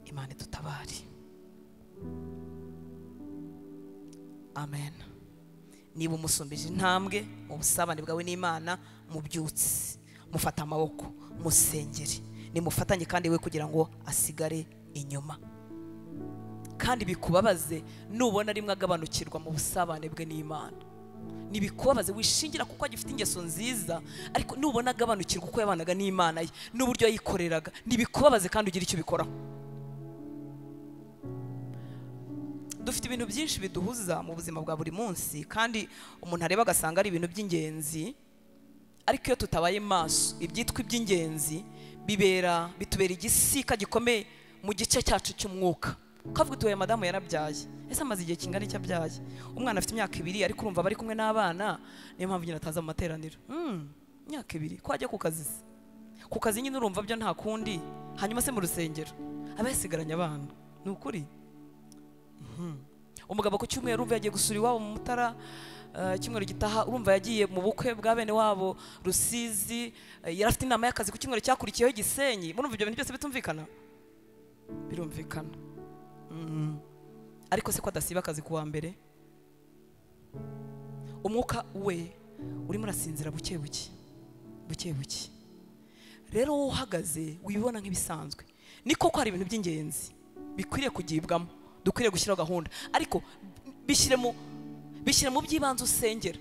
imana idutabare amen niba umusumbije intambwe mu busabane bwawe n'imana mubyutse mufata amaboko musengere nimufatanye kandi we kugira ngo asigare inyuma kandi bikubabaze nubona rimwe agabanukirwa mu busabane bwe n'imana ntibikubabaze wishingira kuko agifite ingeso nziza ariko nubona agabanukirwa uko yabanaga n'imana ye n'uburyo yayikoreraga ntibikubabaze kandi ugire icyo ubikoraho dufite ibintu byinshi biduhuza mu buzima bwa buri munsi kandi umuntu areba agasanga ari ibintu by'ingenzi ariko iyo tutabaye maso ibyitwa iby'ingenzi bibera bitubera igisika gikomeye mu gice cyacu cy'umwuka kavuga utuye madamu yarabyaye ese amaze igihe kingana icyo abyaye umwana afite imyaka ibiri ariko urumva bari kumwe n'abana niyo mpamvu nyine ataza mu materaniro Hmm, imyaka ibiri ko ajya ku kazi se ku kazi nyine urumva byo nta kundi hanyuma se mu rusengero aba yasigaranye abana ni ukuri umugabo ku cyumweru urumva yagiye gusura iwabo mu mutara eh, icyumweru gitaha urumva yagiye mu bukwe bwa bene wabo rusizi eh, yari afite inama y'akazi ku cyumweru cyakurikiyeho i gisenyi murumva ibyo bintu byose bitumvikana birumvikana Mm. ariko se ko adasiba akazi ku wa mbere umwuka we urimo urasinzira buke buke buke buke rero wowe uhagaze wibona nk'ibisanzwe ni koko hari ibintu by'ingenzi bikwiriye kugibwamo dukwiriye gushyiraho gahunda ariko bishyire mu bishyire mu by'ibanze usengera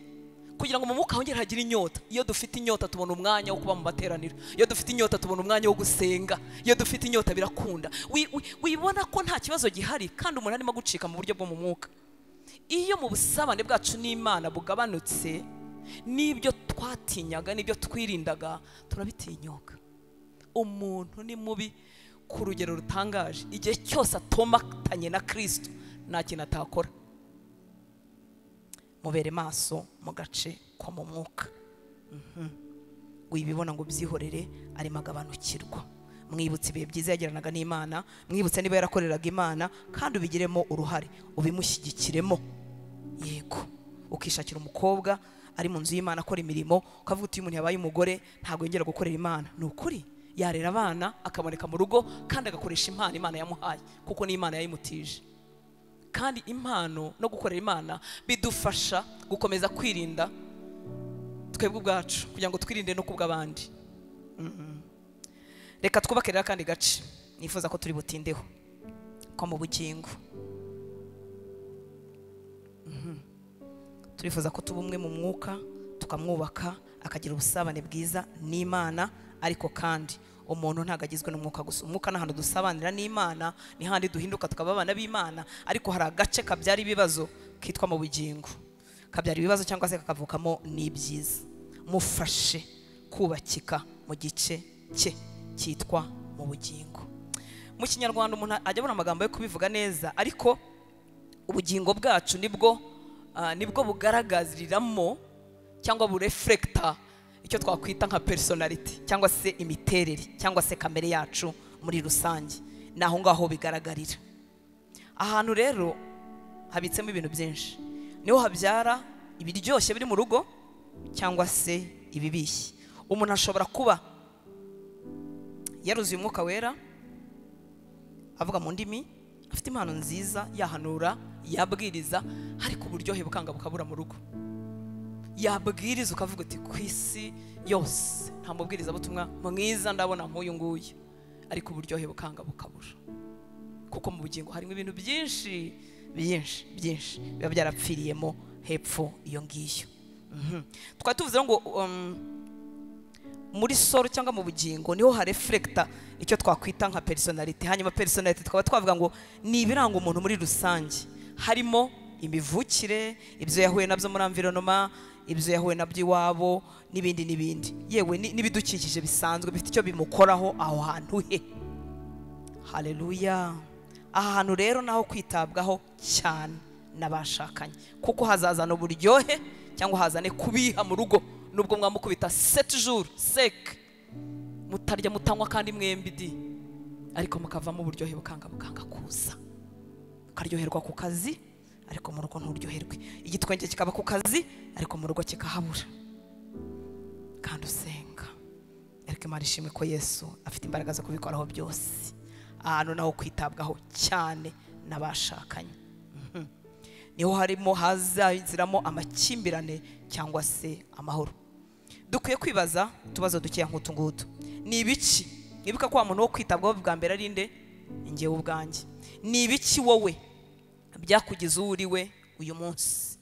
kugira ngo mu mwuka hongere hagire inyota iyo dufite inyota tubona umwanya wo kuba mu materaniro iyo dufite inyota tubona umwanya wo gusenga iyo dufite inyota birakunda Wi- wi- wibona ko nta kibazo gihari kandi umuntu arimo gucika mu buryo bwo mu mwuka iyo mu busabane bwacu n'imana bugabanutse n'ibyo twatinyaga n'ibyo twirindaga turabitinyuka umuntu ni mubi ku rugero rutangaje igihe cyose atomatanye na kirisito nta kintu atakora mubere maso mu gace ko mu mwuka Mhm. wibibona ngo ubyihorere arimo agabanukirwa mwibutse ibihe byiza yagiranaga n'imana mwibutse niba yarakoreraga imana kandi ubigiremo uruhare ubimushyigikiremo yego ukishakira umukobwa ari mu nzu y'imana akora imirimo ukavuga uti "Iyo umuntu yabaye umugore ntabwo yongera gukorera imana ni ukuri yarera abana akaboneka mu rugo kandi agakoresha impano imana yamuhaye kuko n'imana yayimutije kandi impano no gukorera imana bidufasha gukomeza kwirinda twebwe ubwacu kugira ngo twirinde no kubw'abandi Mhm. reka twubake rero akandi gace nifuza ko turi butindeho ko mu bugingo Mhm. turifuza ko tuba umwe mu mwuka tukamwubaka akagira ubusabane bwiza n'imana ariko kandi umuntu ntabwo agizwe n'umwuka gusa umwuka ni ahantu dusabanira n'imana ni handi duhinduka tukaba abana b'imana ariko hari agace kabyara ibibazo kitwa mu bugingo kabyara ibibazo cyangwa se kakavukamo n'ibyiza mufashe kubakika mu gice cye cyitwa mu bugingo mu kinyarwanda umuntu ajya abona amagambo yo kubivuga neza ariko ubugingo bwacu nibwo ah, nibwo bugaragariramo cyangwa burefurekita icyo twakwita nka personality cyangwa se imiterere cyangwa se kamere yacu muri rusange ni aho ngaho bigaragarira ahantu rero habitsemo ibintu byinshi niho habyara ibiryoshye biri mu rugo cyangwa se ibibishye umuntu ashobora kuba yaruzuye umwuka wera avuga mu ndimi afite impano nziza yahanura yabwiriza ariko uburyohe bukanga bukabura mu rugo yabwiriza ukavuga uti ku isi yose nta mubwiriza butumwa mwiza ndabona nk'uyu nguyu ariko uburyohe bukanga bukabura kuko mu bugingo harimo ibintu byinshi byinshi byinshi biba byarapfiriyemo hepfo iyo ngiyo Mhm. twari tuvuze ngo um, muri soro cyangwa mu bugingo niho harefurekita icyo twakwita nka personality hanyuma personality tukaba twavuga ngo ni ibiranga umuntu muri rusange harimo imivukire ibyo yahuye nabyo muri environoma ibyo yahuye nabyo iwabo n'ibindi n'ibindi yewe ni- n'ibidukikije bisanzwe bifite icyo bimukoraho aho hantu he haleluya aha hantu rero naho kwitabwaho cyane n'abashakanye kuko hazazana uburyohe cyangwa hazane kubiha mu rugo nubwo mwamukubita seti juru seke mutarya mutanywa kandi mwembi di ariko mukavamo uburyohe bukanga bukanga kuza ukaryoherwa ku kazi ariko mu rugo nturyoherwe igitwenge kikaba ku kazi ariko mu rugo kikahabura kandi usenga ariko imana ishimwe ko yesu afite imbaraga zo kubikoraho byose ahantu naho kwitabwaho cyane n'abashakanye Mhm. niho harimo hazaziramo amakimbirane cyangwa se amahoro dukwiye kwibaza utubazo dukeya nk'utu ngutu ni ibiki nibuka ko wa muntu wo kwitabwaho bwa mbere ari nde Ni njyewe ubwanjye ni ibiki wowe byakugize uwo uri we uyu munsi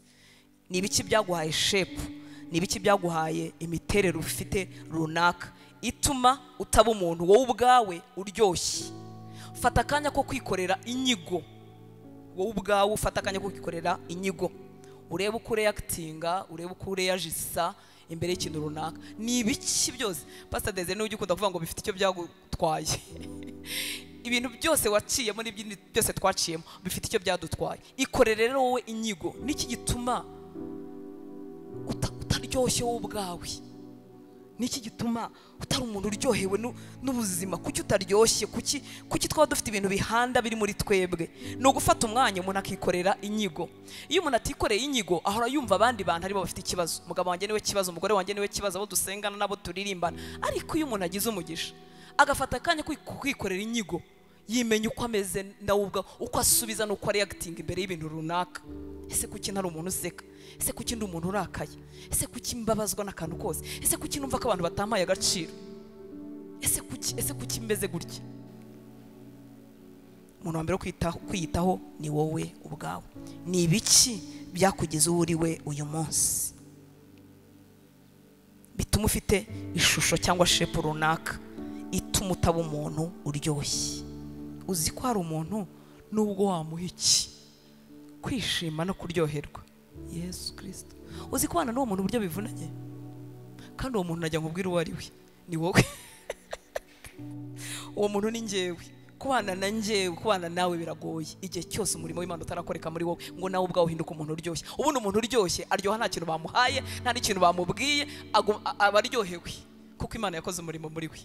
ni ibiki byaguhaye shepu ni ibiki byaguhaye imiterere ufite runaka ituma utaba umuntu wowe ubwawe uryoshye fata akanya ko kwikorera inyigo wowe ubwawe ufata akanya ko kwikorera inyigo urebe uko ureyakitinga urebe uko ureyajisa imbere y'ikintu runaka ni ibiki byose pasitade deze niwe ugikunda kuvuga ngo bifite icyo byagutwaye ibintu byose waciyemo n'ibindi byose twaciyemo bifite icyo byadutwaye ikorere rero wowe inyigo n'iki gituma uta- utaryoshye wowe ubwawe niki gituma utari umuntu uryohewe nu- n'ubuzima kuki utaryoshye kuki kuki twaba dufite ibintu bihanda biri muri twebwe ni ugufata umwanya umuntu akikorera inyigo iyo umuntu atikoreye inyigo ahora yumva abandi bantu aribo bafite ikibazo umugabo wanjye niwe kibazo umugore wanjye niwe kibazo abo dusengana n'abo turirimbana ariko iyo umuntu agize umugisha agafata akanya ko kwikorera inyigo yimenya uko ameze nawe ubwawe uko asubiza n'uko areyagitinga imbere y'ibintu runaka ese kuki ntari umuntu useka ese kuki ndi umuntu urakaye ese kuki mbabazwa n'akantu kose ese kuki numva ko abantu batampaye agaciro ese kuki ese kuki mbeze gutya umuntu wa mbere wo kwita- kwiyitaho ni wowe ubwawe ni ibiki byakugize uwo uri we uyu munsi bituma ufite ishusho cyangwa shepu runaka ituma utaba umuntu uryoshye uzi ko hari umuntu nubwo wamuha iki kwishima no kuryoherwa yesu kirisito uzi kubana n'uwo muntu uburyo bivunanye kandi uwo muntu najya nkubwira uwo ari we ni wowe uwo muntu ni njyewe kubana na njyewe kubana nawe biragoye igihe cyose umurimo w'imana utarakoreka muri wowe ngo nawe ubwawe uhinduke umuntu uryoshye ubundi umuntu uryoshye aryoha nta kintu bamuhaye nta n'ikintu bamubwiye agu- a- aba aryohewe kuko imana yakoze umurimo muri we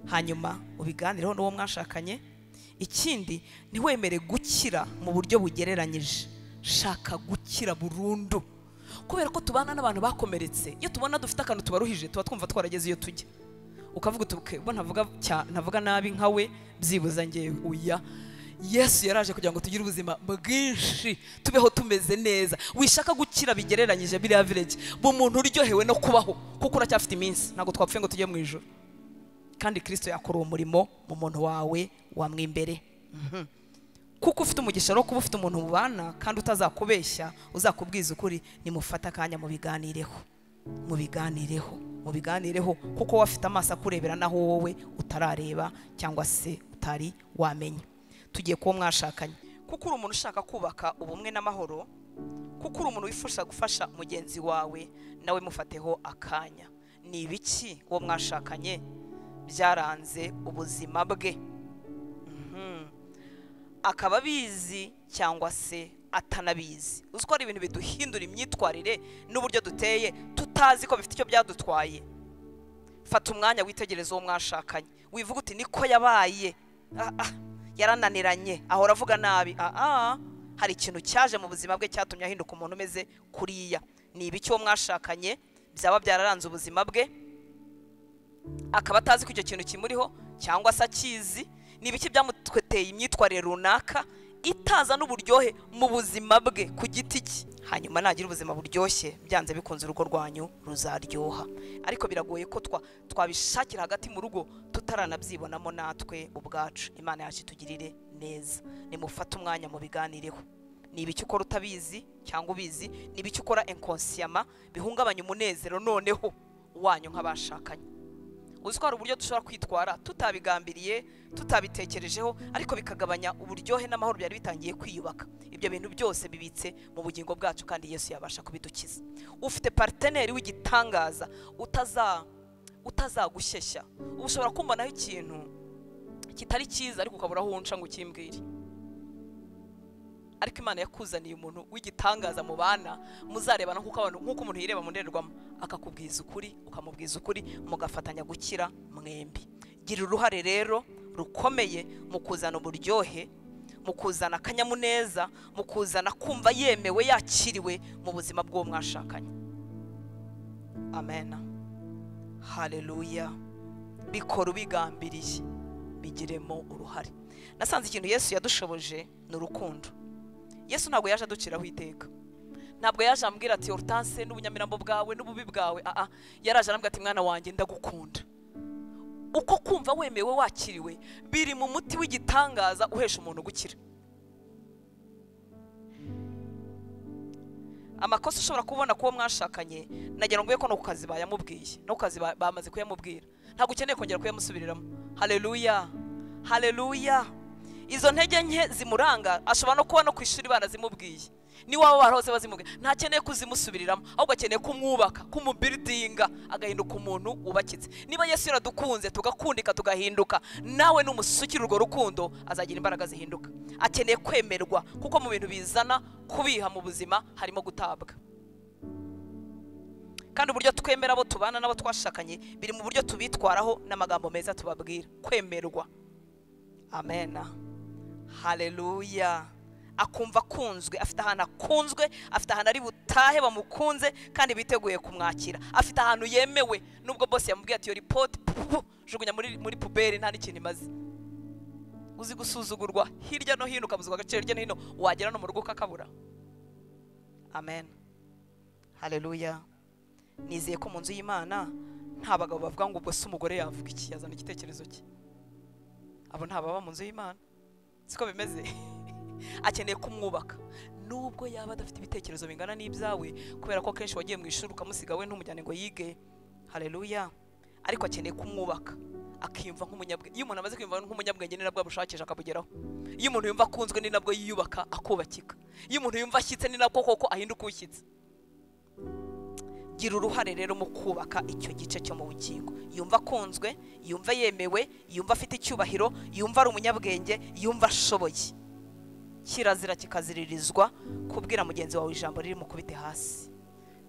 hanyuma ubiganireho n'uwo mwashakanye ikindi ntiwemere gukira mu buryo bugereranyije shaka gukira burundu kubera ko tubana n'abantu bakomeretse iyo tubona dufite akantu tubaruhije tuba twumva twarageze iyo tujya ukavuga uti "Okay, bo ntavuga cya- ntavuga nabi nka we byibuza ngewe uya yesu yaraje kugira ngo tugire ubuzima bwinshi tubeho tumeze neza wishaka gukira bigereranyije biriya virage bu muntu uryohewe no kubaho kuko uracyafite iminsi ntabwo twapfuye ngo tujye mu ijoro kandi kirisito yakora uwo murimo mu muntu wawe wamwimbere kuko ufite umugisha wo kuba ufite umuntu mubana kandi utazakubeshya uzakubwiza ukuri nimufate akanya mubiganireho mubiganireho mubiganireho kuko wowe afite amaso akurebera naho wowe utarareba cyangwa se utari wamenya tugiye kuba mwashakanye kuko uri umuntu ushaka kubaka ubumwe n'amahoro kuko uri umuntu wifuza gufasha mugenzi wawe nawe mufateho akanya ni ibiki uwo mwashakanye byaranze ubuzima bwe Mhm. akaba abizi cyangwa se atanabizi uzi ko hari ibintu biduhindura imyitwarire n'uburyo duteye tutazi ko bifite icyo byadutwaye fata umwanya witegereze uwo mwashakanye wivuga uti niko yabaye Ah, ah, yarananiranye ahora avuga nabi Ah, ah, hari ikintu cyaje mu buzima bwe cyatumye ahinduka umuntu umeze kuriya ni ibiki uwo mwashakanye byaba byararanze ubuzima bwe akaba atazi ko icyo kintu kimuriho cyangwa se akizi ni ibiki byamutweteye imyitwarire runaka itaza n'uburyohe mu buzima bwe ku giti cye hanyuma nagira ubuzima buryoshye byanze bikunze urugo rwanyu ruzaryoha ariko biragoye ko twa- twabishakira hagati mu rugo tutaranabyibonamo natwe ubwacu imana yacu itugirire neza nimufate umwanya mu biganireho ni ibiki ukora utabizi cyangwa ubizi ni ibiki ukora enkonsiyama bihungabanya umunezero noneho wanyu nk'abashakanye uzi ko hari uburyo dushobora kwitwara tutabigambiriye tutabitekerejeho ariko bikagabanya uburyohe n'amahoro byari bitangiye kwiyubaka ibyo bintu byose bibitse mu bugingo bwacu kandi yesu yabasha kubidukiza ufite pariteneri w'igitangaza utaza utazagushyeshya uba ushobora kumbonaho ikintu kitari cyiza ariko ukabura aho unca ngo ukimbwire ariko imana yakuzaniye umuntu w'igitangaza mu bana muzarebana kuko abantu nk'uko umuntu yireba mu ndorerwamo akakubwiza ukuri ukamubwiza ukuri mugafatanya gukira mwembi gira uruhare rero rukomeye mu kuzana uburyohe mu kuzana akanyamuneza mu kuzana kumva yemewe yakiriwe mu buzima bw'uwo mwashakanye amen haleluya bikora ubigambiriye bigiremo uruhare nasanze ikintu yesu yadushoboje ni urukundo yesu ntabwo yaje aduciraho iteka ntabwo yaje ambwira ati orutase n'ubunyamirambo bwawe n'ububi bwawe aha yaraje arambwira ati mwana wanjye ndagukunda uko kumva wemewe wakiriwe biri mu muti w'igitangaza uhesha umuntu gukira amakosa ushobora kubona kuwo mwashakanye nagira ngo ko no ku kazi bayamubwiye no ku kazi ba- bamaze kuyamubwira ntabwo ukeneye kongera kuyamusubiriramo haleluya haleluya izo ntege nke zimuranga ashobora no kuba no ku ishuri banazimubwiye niwaba barahose bazimubwiye ntakeneye kuzimusubiriramo ahubwo akeneye kumwubaka kumubiridinga agahinduka umuntu wubakitse niba yesu yaradukunze tugakundika tugahinduka nawe numusukira urwo rukundo azagira imbaraga zihinduka akeneye kwemerwa kuko mu bintu bizana kubiha mu buzima harimo gutabwa kandi uburyo twemera abo tubana n'abo twashakanye biri mu buryo tubitwaraho n'amagambo meza tubabwira kwemerwa amen haleluya akumva akunzwe afite ahantu akunzwe afite ahantu ari butahe bamukunze kandi biteguye kumwakira afite ahantu yemewe nubwo bose yamubwiye ati iyo ripoti pupu, jugunya muri, muri puberi nta n'ikintu imaze uzi gusuzugurwa hirya no hino ukabuzwa agaciro hirya no hino wagera no mu rugo ukakabura amen haleluya nizeye ko mu nzu y'imana nta bagabo bavuga ngo ubwo se umugore yavuga iki yazana igitekerezo cye abo nta baba mu nzu y'imana siko bimeze akeneye kumwubaka nubwo yaba adafite ibitekerezo bingana n'ibyawe kubera ko akenshi wagiye mu ishuri ukamusiga we ntumujyane ngo yige haleluya ariko akeneye kumwubaka akiyumva nk'umunyabwenge iyo umuntu amaze kwiyumva nk'umunyabwenge ni nabwo abushakisha akabugeraho iyo umuntu yumva akunzwe ni nabwo yiyubaka akubakika iyo umuntu yumva ashyitse ni nabwo koko ahinduka ushyitse gira uruhare rero mu kubaka icyo gice cyo mu bugingo yumva akunzwe yumva yemewe yumva afite icyubahiro yumva ari umunyabwenge yumva ashoboye kirazira kikaziririzwa kubwira mugenzi wawe ijambo riri mu kubite hasi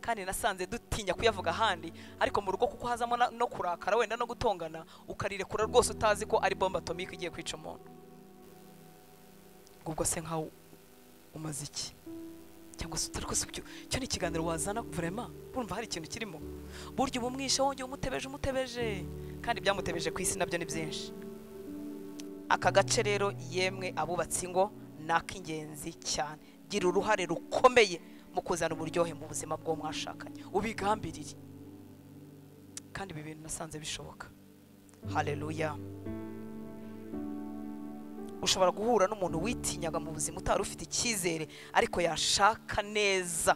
kandi nasanze dutinya kuyavuga ahandi ariko mu rugo kuko hazamo na- no kurakara wenda no gutongana ukarirekura rwose utazi ko ari bomba atomike igiye kwica umuntu ubwo se nkaho umaze iki cyangwa se utari rwose ibyo- icyo ni ikiganiro wazana vurema urumva hari ikintu kirimo burya uba umwishe wongeye umutebeje umutebeje kandi ibyamutebeje ku isi nabyo ni byinshi aka gace rero yemwe abubatsi ingo ni ak'ingenzi cyane gira uruhare rukomeye mu kuzana uburyohe mu buzima bw'uwo mwashakanye ubigambirire kandi ibi bintu nasanze bishoboka haleluya ushobora guhura n'umuntu witinyaga mu buzima utari ufite icyizere ariko yashaka neza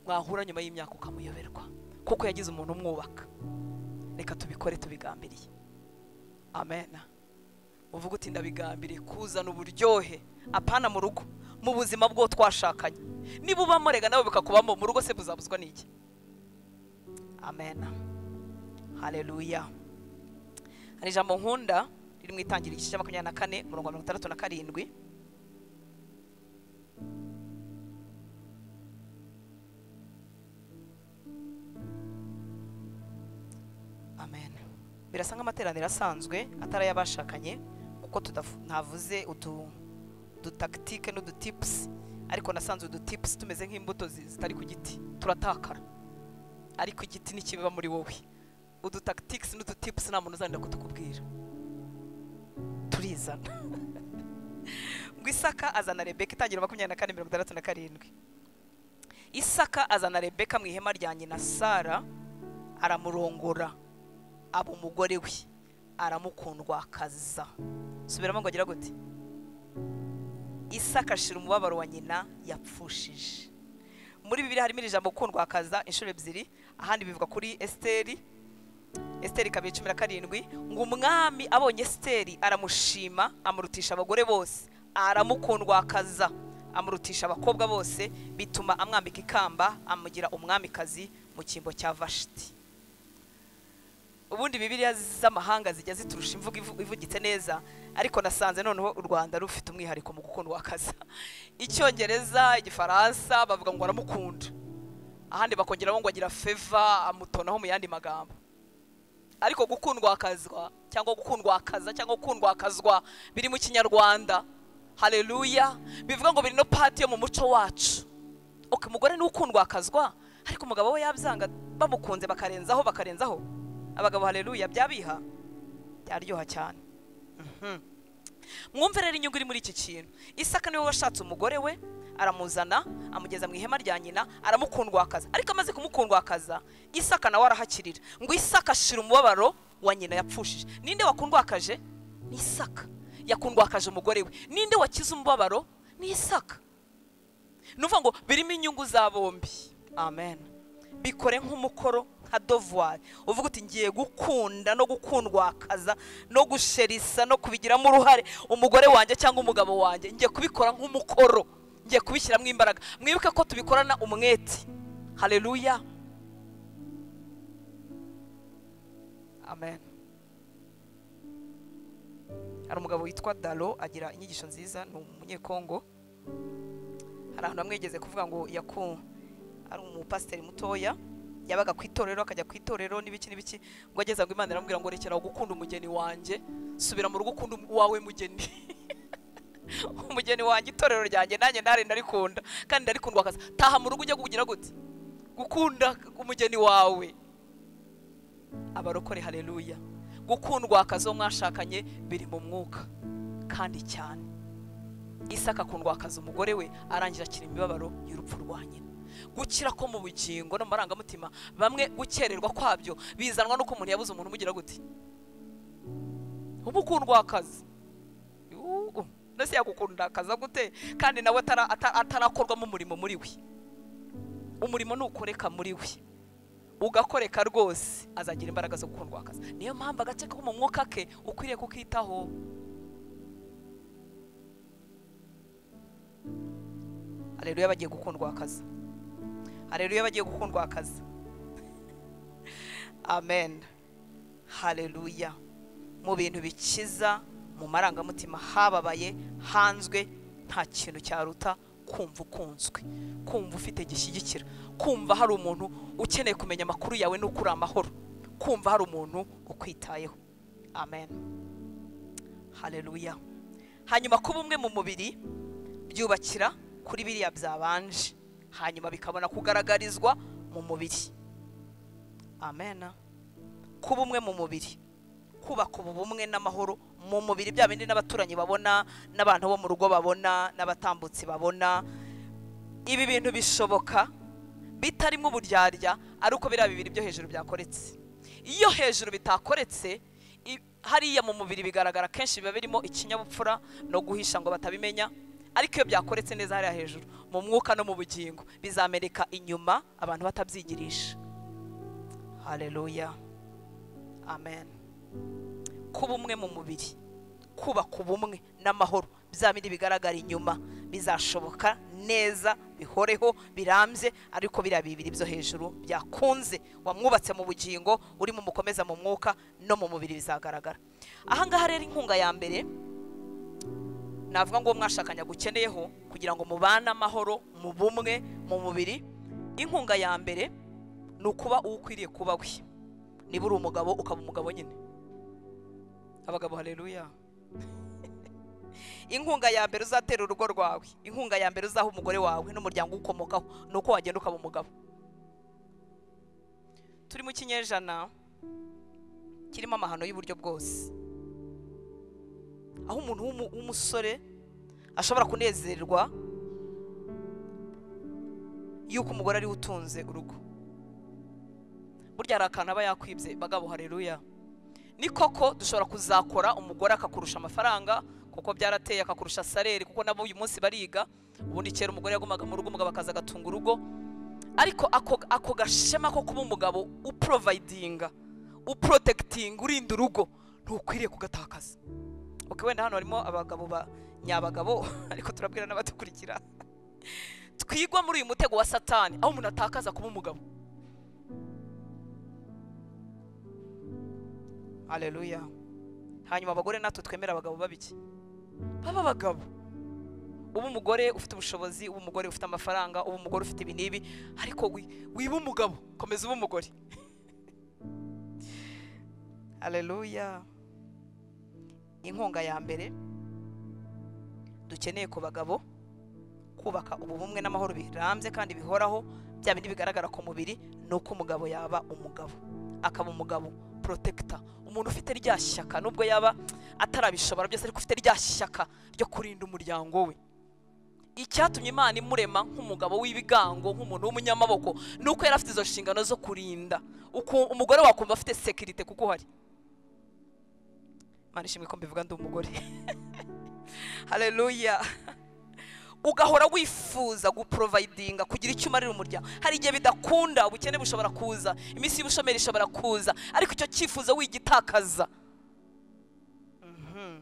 mwahura nyuma y'imyaka ukamuyoberwa kuko yagize umuntu umwubaka reka tubikore tubigambiriye amen uvuga uti ndabigambiriye kuzana uburyohe apana mu rugo mu buzima bwo twashakanye niba ubamo rega nawe bikakubamo mu rugo se buzabuzwa n'iki amen haleluya hari ijambo nkunda riri mu itangiriro igice cya makumyabiri na kane umurongo wa mirongo itandatu na karindwi amen birasa nk'amateraniro asanzwe atari ay'abashakanye kuko tudaf- ntavuze utu dutagitike n'udutipusi ariko nasanze udutipusi tumeze nk'imbuto zi- zitari ku giti turatakara ariko igiti ntikiba muri wowe udutagitike n'udutipusi nta muntu uzanira kutukubwira turizana ngo isaka azana rebeka itangira makumyabiri na kane mirongo itandatu na karindwi isaka azana rebeka mu ihema rya nyina sara aramurongora aba umugore we aramukundwakaza subiramo ngo agira gute isaka ashira umubabaro wa nyina yapfushije muri bibiri harimo iri jambo kundwakaza inshuro ebyiri ahandi bivuga kuri esiteri esiteri kabiri cumi na karindwi ngo umwami abonye esiteri aramushima amurutisha abagore bose aramukundwakaza amurutisha abakobwa bose bituma amwambika ikamba amugira umwamikazi mu cyimbo cya vashiti ubundi bibiliya z'amahanga zijya ziturusha imvugo ivu- ivugitse neza ariko nasanze noneho u rwanda rufite umwihariko mu gukundwa akaza icyongereza igifaransa bavuga ngo aramukunda ahandi bakongeraho ngo agira feva amutonaho mu yandi magambo ariko gukundwa akazwa cyangwa gukundwa akaza cyangwa gukundwa akazwa biri mu kinyarwanda haleluya bivuga ngo biri no pati yo mu muco wacu okay, umugore ni ukundwa akazwa ariko umugabo we yabyanga bamukunze bakarenzaho bakarenzaho abagabo haleluya byabiha byaryoha cyane Mhm. mwumve rero inyungu iri muri iki kintu isaka niwe washatse umugore we aramuzana amugeza mu ihema rya nyina aramukundwakaza ariko amaze kumukundwakaza isaka nawe arahakirira ngo isaka ashira umubabaro wa nyina yapfushije ninde wakundwakaje ni isaka yakundwakaje umugore we ninde wakize umubabaro ni isaka ni ukuvuga ngo birimo inyungu za bombi amen bikore nk'umukoro nka dovuwari uvuga uti ngiye gukunda no gukundwakaza no gusherisa no kubigiramo uruhare umugore wanjye cyangwa umugabo wanjye ngiye kubikora nk'umukoro ngiye kubishyiramo imbaraga mwibuke ko tubikorana umwete haleluya amen hari umugabo witwa dalo agira inyigisho nziza ni umunyekongo hari ahantu hamwe yigeze kuvuga ngo yaku ari umupasiteri mutoya yabaga ku itorero akajya ku itorero n'ibiki n'ibiki ngo ageze ngo imana iramubwira ngo rekera gukunda umugeni wanjye subira mu rugo ukunda uwawe mugeni umugeni wanjye itorero ryanjye nanjye ntare ndarikunda kandi ndarikundwa akazi taha mu rugo ujye kugira gute gukunda umugeni wawe abarokore haleluya gukundwa akazi uwo mwashakanye biri mu mwuka kandi cyane isaka akundwa akazi umugore we arangira akira imibabaro y'urupfu rwa nyina gukira ko mu bugingo no mu marangamutima bamwe gukererwa kwabyo bizanwa n'uko umuntu yabuze umuntu umugira gute uba ukundwa akazi Yuhu, none se yagukunda akaza gute kandi nawe atara- ata- atarakorwamo umurimo muri we umurimo nukoreka muri we ugakoreka rwose azagira imbaraga zo gukundwa akazi niyo mpamvu agace ko mu mwuka ke ukwiriye kukitaho haleluya bagiye gukundwa akazi haleluya bagiye gukundwa akazi amen haleluya mu bintu bikiza mu marangamutima hababaye hanzwe nta kintu cyaruta kumva ukunzwe kumva ufite gishyigikira kumva hari umuntu ukeneye kumenya amakuru yawe n'uko uri amahoro kumva hari umuntu ukwitayeho amen haleluya hanyuma kuba umwe mu mubiri byubakira kuri biriya byabanje hanyuma bikabona kugaragarizwa mu mubiri amen kuba umwe mu mubiri kubaka ubu bumwe n'amahoro mu mubiri bya bindi n'abaturanyi babona n'abantu bo mu rugo babona n'abatambutsi babona ibi bintu bishoboka bitarimo uburyarya ari uko biriya bibiri byo hejuru byakoretse iyo hejuru bitakoretse i- hariya mu mubiri bigaragara kenshi biba birimo ikinyabupfura no guhisha ngo batabimenya ariko iyo byakoretse neza hariya hejuru mu mwuka no mu bugingo bizameneka inyuma abantu batabyigirisha haleluya amen kuba umwe mu mubiri kubaka ubumwe n'amahoro bya bindi bigaragara inyuma bizashoboka neza bihoreho birambye ariko biriya bibiri byo hejuru byakunze wamwubatse mu bugingo urimo umukomeza mu mwuka no mu mubiri bizagaragara ahangaha rero inkunga ya mbere navuga ngo uwo mwashakanye agukeneyeho kugira ngo mubane amahoro mu bumwe mu mubiri inkunga ya mbere ni ukuba uwo ukwiriye kuba we niba uri umugabo ukaba umugabo nyine abagabo haleluya inkunga ya mbere uzatera urugo rwawe inkunga ya mbere uzaha umugore wawe n'umuryango uwukomokaho ni uko wagenda ukaba umugabo turi mu kinyejana kirimo amahano y'uburyo bwose aho umuntu w'umu- w'umusore ashobora kunezerwa yuko umugore ariwe utunze urugo burya hari akantu aba yakwibye bagabo hareruya ni koko dushobora kuzakora umugore akakurusha amafaranga kuko byarateye akakurusha saleri kuko nabo uyu munsi bariga ubundi kera umugore yagumaga mu rugo umugabo akaza agatunga urugo ariko ako, ako gashema ko kuba umugabo uprovayidinga uprotekitinga urinda urugo ntukwiriye kugatakaza ok wenda hano harimo abagabo ba nyabagabo ariko turabwira n'abadukurikira twigwa muri uyu mutego wa satani aho umuntu atakaza kuba umugabo aleluya hanyuma abagore natwe twemera abagabo babiki baba abagabo uba umugore ufite ubushobozi uba umugore ufite amafaranga uba umugore ufite ibi n'ibi ariko wi- wiba umugabo komeza uba umugore aleluya inkunga ya mbere dukeneye ku bagabo kubaka ubumwe n'amahoro birambye kandi bihoraho bya bindi bigaragara ku mubiri ni uko umugabo yaba umugabo akaba umugabo porotekita umuntu ufite rya shyaka nubwo yaba atarabishobora byose ariko ufite rya shyaka ryo kurinda umuryango we icyatumye imana imurema nk'umugabo w'ibigango nk'umuntu w'umunyamaboko ni uko yari afite izo nshingano zo kurinda Uku- umugore wakumva afite sekirite kuko uhari mana ishimwe ko mbivuga ndi umugore haleluya ugahora wifuza guporovayidinga kugira icyo umarira umuryango hari igihe bidakunda ubukene bushobora kuza iminsi y'ubushomeri ishobora kuza ariko icyo cyifuzo wigitakaza Mhm.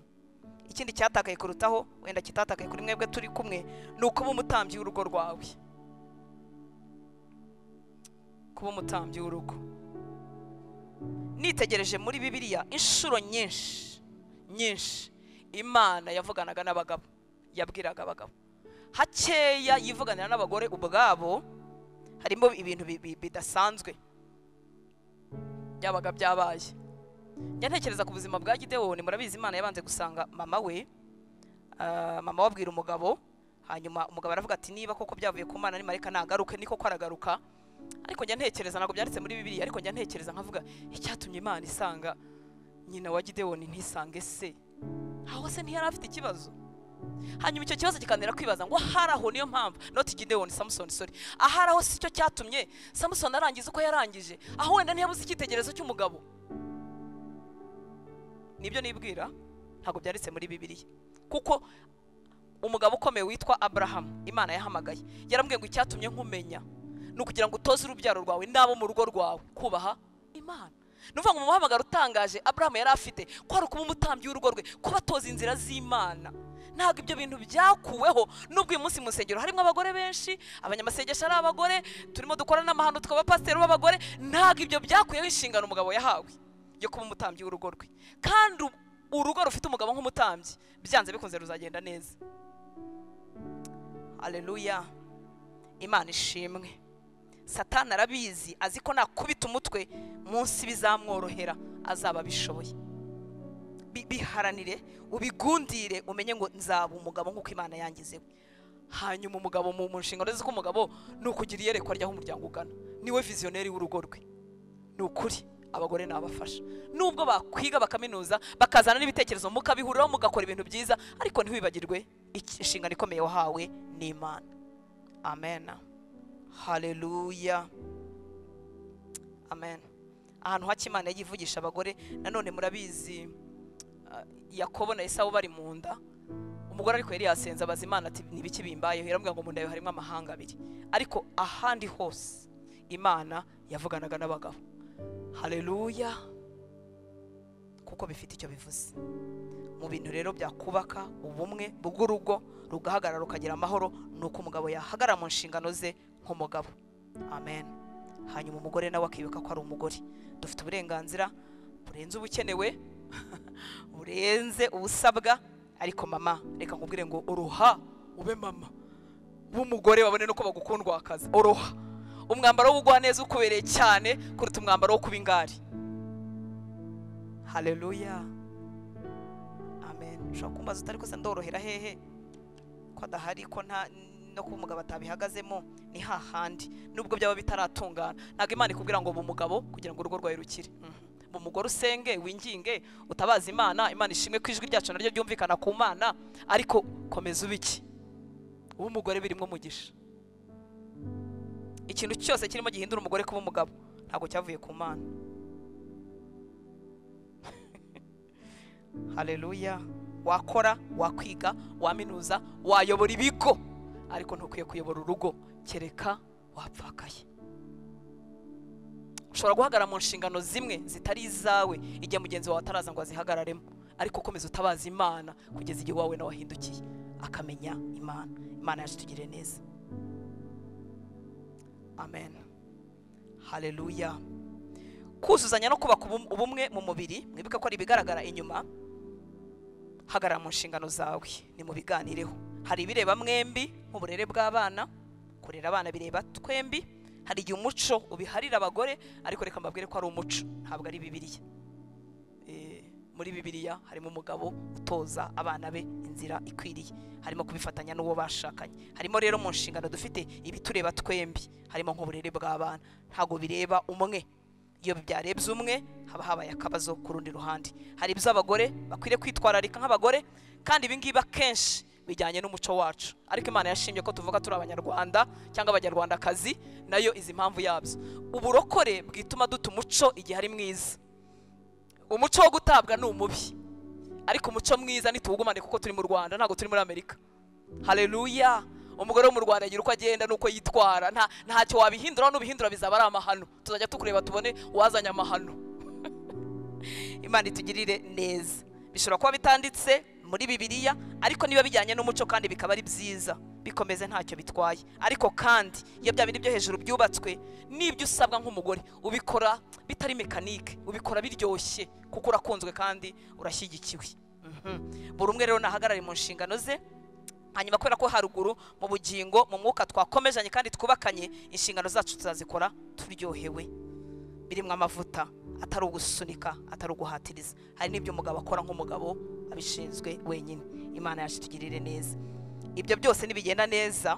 ikindi cyatakaye kurutaho wenda kitatakaye kuri mwebwe turi kumwe ni ukuba umutambyi w'urugo rwawe kuba umutambyi w'urugo nitegereje muri bibiliya inshuro nyinshi nyinshi imana yavuganaga n'abagabo yabwiraga abagabo hakeya yivuganira n'abagore ubwabo harimo ibintu bi- bi- bidasanzwe byabaga byabaye njya ntekereza ku buzima bwa gidewoni murabizi imana yabanje gusanga mama we ah, mama we abwira umugabo hanyuma umugabo aravuga ati niba koko byavuye ku mana nimarika nagaruke niko ko aragaruka ariko njya ntekereza ntabwo byanditse muri bibiliya ariko njya ntekereza nkavuga icyatumye imana isanga nyina wa gidewoni ntisange se aho se ntiyari afite ikibazo hanyuma icyo kibazo kikanira kwibaza ngo ahari aho niyo mpamvu noti gideon samusoni sori ahari aho si cyo cyatumye samusoni arangiza uko yarangije aho wenda ntiyabuze icyitegererezo cy'umugabo nibyo nibwira ntabwo byanditse muri bibiliya kuko umugabo ukomeye witwa aburahamu imana yahamagaye yarambwiye ngo icyatumye nkumenya ni ukugira ngo utoze urubyaro rwawe n'abo mu rugo rwawe kubaha imana ni ukuvuga ngo mu muhamagaro utangaje aburahamu yari afite ko ari ukuba umutambyi w'urugo rwe kuba atoza inzira z'imana ntabwo ibyo bintu byakuweho n'ubwo uyu munsi mu nsengero harimo abagore benshi abanyamasengesho ari abagore turimo dukora n'amahano tukaba pasiteri b'abagore ntabwo ibyo byakuyeho inshingano umugabo yahawe yo kuba umutambyi w'urugo rwe kandi u- urugo rufite umugabo nk'umutambyi byanze bikunze ruzagenda neza aleluya imana ishimwe satani arabizi azi ko nakubita umutwe munsi bizamworohera azaba abishoboye Bi- biharanire ubigundire umenye ngo nzaba umugabo nk'uko imana yangizewe hanyuma umugabo mu mu nshingano ze z'umugabo ni ukugira iyerekwa ry'aho umuryango ugana niwe viziyoneri w'urugo rwe ni ukuri abagore nabafasha nubwo bakwiga bakaminuza bakazana n'ibitekerezo mukabihuriraho mugakora ibintu byiza ariko ntiwibagirwe iki- inshingano ikomeye wahawe n'imana amen haleluya amen ahantu hake imana yagiye ivugisha abagore nanone murabizi ah, yakobo na esawu bari mu nda umugore ariko yari yasenze abaza imana ati nibiki bimbayeho yaramubwira ngo mu nda yawe harimo amahanga abiri ariko ahandi hose imana yavuganaga n'abagabo haleluya kuko bifite icyo bivuze mu bintu rero byakubaka ubumwe bw'urugo rugahagarara rukagira amahoro ni uko umugabo yahagarara mu nshingano ze nk'umugabo amen hanyuma umugore nawe akibuka ko ari umugore dufite uburenganzira burenze ubukenewe burenze ubusabwa ariko mama reka nkubwire ngo uruha ube mama w'umugore wabone nuko bagukundwakaza uruha umwambaro w'ubugwa neza ukubereye cyane kuruta umwambaro wo kuba ingari haleluya amen ushobora kumbaza utari kuza ndorohera hehe ko adahari ko nta no kuba umugabo atabihagazemo ni hahandi nubwo byaba bitaratungana ntabwo imana ikubwira ngo ubu umugabo kugira ngo urugo rwawe rukire Mhm. bu umugore usenge winginge utabaza imana imana ishimwe ko ijwi ryacu naryo ryumvikana ku mana ariko komeza ubiki uba umugore birimo umugisha ikintu cyose kirimo gihindura umugore kuba umugabo ntabwo cyavuye ku mana haleluya wakora wakwiga waminuza wayobora ibigo ariko ntukwiye kuyobora urugo kereka wapfakaye ushobora guhagarara mu nshingano zimwe zitari izawe igihe mugenzi wawe ataraza ngo azihagararemo ariko ukomeza utabaza imana kugeza igihe wawe nawe ahindukiye akamenya imana imana yacu itugirire neza amen haleluya kuzuzanya no kubaka ubum- ubumwe mu mubiri mwibuke ko ari ibigaragara inyuma hagarara mu nshingano zawe ni mu biganireho hari ibireba mwembi nk'uburere bw'abana kurera abana bireba twembi hari igihe umuco ubiharira abagore ariko reka mbabwire ko ari umuco ntabwo ari bibiliya Eh, muri bibiliya harimo umugabo utoza abana be inzira ikwiriye harimo kubifatanya n'uwo bashakanye harimo rero mu nshingano dufite ibitureba twembi harimo nk'uburere bw'abana ntabwo bireba umwe iyo byarebye umwe haba habaye akabazo ku rundi ruhande hari iby'abagore bakwiriye kwitwararika nk'abagore kandi ibi ngibi akenshi bijyanye n'umuco wacu ariko imana yashimye ko tuvuga turi abanyarwanda cyangwa abanyarwandakazi nayo izi mpamvu yabyo uburokore bwituma duta umuco igihe ari mwiza umuco wo gutabwa ni umubi ariko umuco mwiza nituwugumane kuko turi mu rwanda ntabwo turi muri amerika hareruya umugore wo mu rwanda agira uko agenda n'uko yitwara nta ntacyo wabihindura n'ubihindura bizaba ari amahano tuzajya tukureba tubone uwazanye amahano imana itugirire neza bishobora kuba bitanditse muri bibiliya ariko niba bijyanye n'umuco kandi bikaba ari byiza bikomeze ntacyo bitwaye ariko kandi iyo bya bindi byo hejuru byubatswe n'ibyo usabwa nk'umugore ubikora bitari mekanike ubikora biryoshye kuko urakunzwe kandi urashyigikiwe Mhm. buri umwe rero nahagarare mu nshingano ze hanyuma kubera ko haruguru mu bugingo mu mwuka twakomezanye kandi twubakanye inshingano zacu tuzazikora turyohewe birimo amavuta atari ugusunika atari uguhatiriza hari n'ibyo umugabo akora nk'umugabo abishinzwe wenyine imana yacu itugirire neza ibyo byose nibigenda neza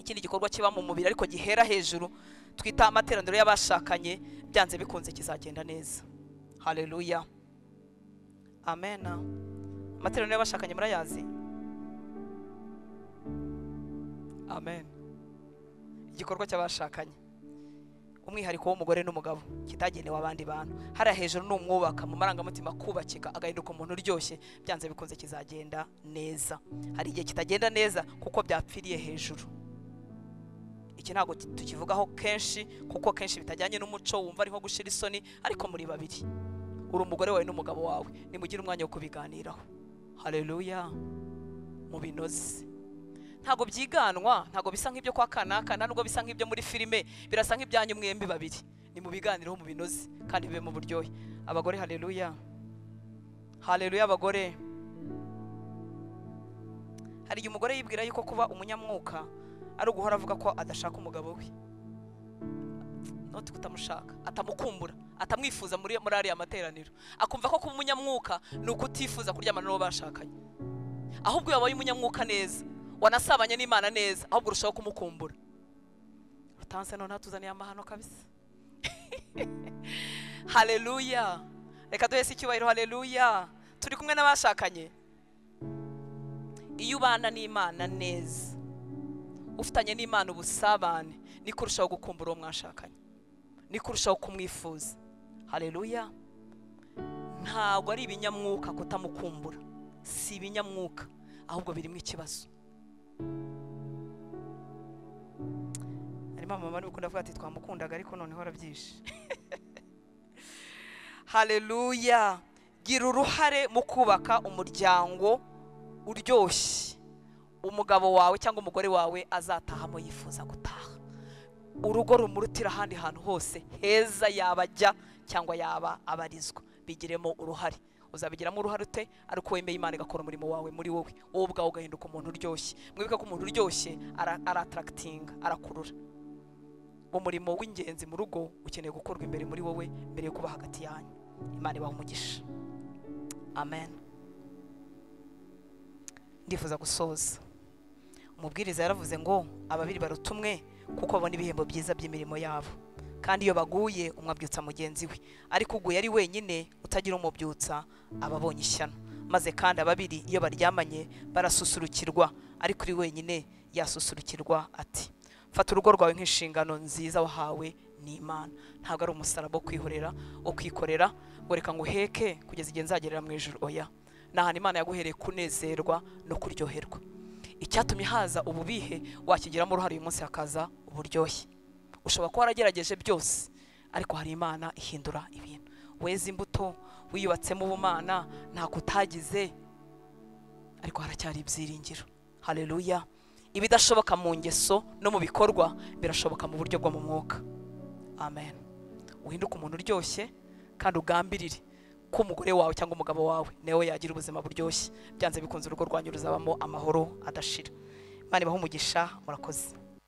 ikindi gikorwa kiba mu mubiri ariko gihera hejuru twita amateraniro y'abashakanye byanze bikunze kizagenda neza hareruya amen amateraniro y'abashakanye murayazi amen igikorwa cy'abashakanye umwihariko w'umugore n'umugabo kitagenewe abandi bantu hariya hejuru ni umwubaka mu marangamutima akubakika agahinduka umuntu uryoshye byanze bikunze kizagenda neza hari igihe kitagenda neza kuko byapfiriye hejuru iki ntabwo tu- tukivugaho kenshi kuko kenshi bitajyanye n'umuco wumva ari nko gushira isoni ariko muri babiri uri umugore wawe n'umugabo wawe nimugire umwanya wo kubiganiraho hareruya mu binoze ntabwo byiganwa ntabwo bisa nk'ibyo kwa kanaka nta nubwo bisa nk'ibyo muri filime birasa nk'ibyanyu mwembi babiri ni mu biganiro mu binoze kandi bibe mu buryohe abagore hareruya hareruya abagore hari igihe umugore yibwira yuko kuba umunyamwuka ari uguhora avuga ko adashaka umugabo we noti kutamushaka atamukumbura atamwifuza muri muri ariya materaniro akumva ko kuba umunyamwuka ni ukutifuza kuryamana n'uwo bashakanye ahubwo iyo wabaye umunyamwuka neza wanasabanye n'imana neza ahubwo urushaho kumukumbura utanse noneho tuzaniye amahano kabisa hareruya reka duhese icyubahiro hareruya turi kumwe n'abashakanye iyo ubana n'imana neza ufitanye n'imana ubusabane ni kurushaho gukumbura uwo mwashakanye ni kurushaho kumwifuza hareruya ntabwo ari ibinyamwuka kutamukumbura si ibinyamwuka ahubwo birimo ikibazo harimo abamama n'ubukunda avuga ati twamukundaga ariko noneho arabyishe hareruya gira uruhare mu kubaka umuryango uryoshye umugabo wawe cyangwa umugore wawe azatahamo yifuza gutaha urugo rumurutira ahandi hantu hose heza yaba ajya cyangwa yaba abarizwa bigiremo uruhare uzabigiramo uruhare ute ariko wemeye imana igakora umurimo wawe muri wowe wowe ubwawe ugahinduka umuntu uryoshye mwibuke ko umuntu uryoshye ara- aratarakatinga arakurura umurimo w'ingenzi mu rugo ukeneye gukorwa imbere muri wowe mbere yo kuba hagati yanyu imana ibaha umugisha amen ndifuza gusoza umubwiriza yaravuze ngo ababiri baruta umwe kuko babona ibihembo byiza by'imirimo yabo kandi iyo baguye umwe abyutsa mugenzi we ariko uguye ari wenyine utagira umubyutsa aba abonye ishyano maze kandi ababiri iyo baryamanye barasusurukirwa ariko uri wenyine yasusurukirwa ati fata urugo rwawe nk'inshingano nziza wahawe n'imana ntabwo ari umusaraba wo kwihorera wo kwikorera ngo reka ngo uheke kugeza igihe nzagerera mu ijuru oya ni ahantu imana yaguhereye kunezerwa no kuryoherwa icyatumye haza ububihe wakigiramo uruhare uyu munsi hakaza uburyohe ushobora kuba waragerageje byose ariko hari imana ihindura ibintu weza imbuto wiyubatsemo ubumana ntako utagize ariko haracyari ibyiringiro hareruya ibidashoboka mu ngeso no mu bikorwa birashoboka mu buryo bwo mu mwuka amen uhinduke umuntu uryoshye kandi ugambirire ko umugore wawe cyangwa umugabo wawe nawe yagira ubuzima buryoshye byanze bikunze urugo rwanyu ruzabamo amahoro adashira imana ibahe umugisha murakoze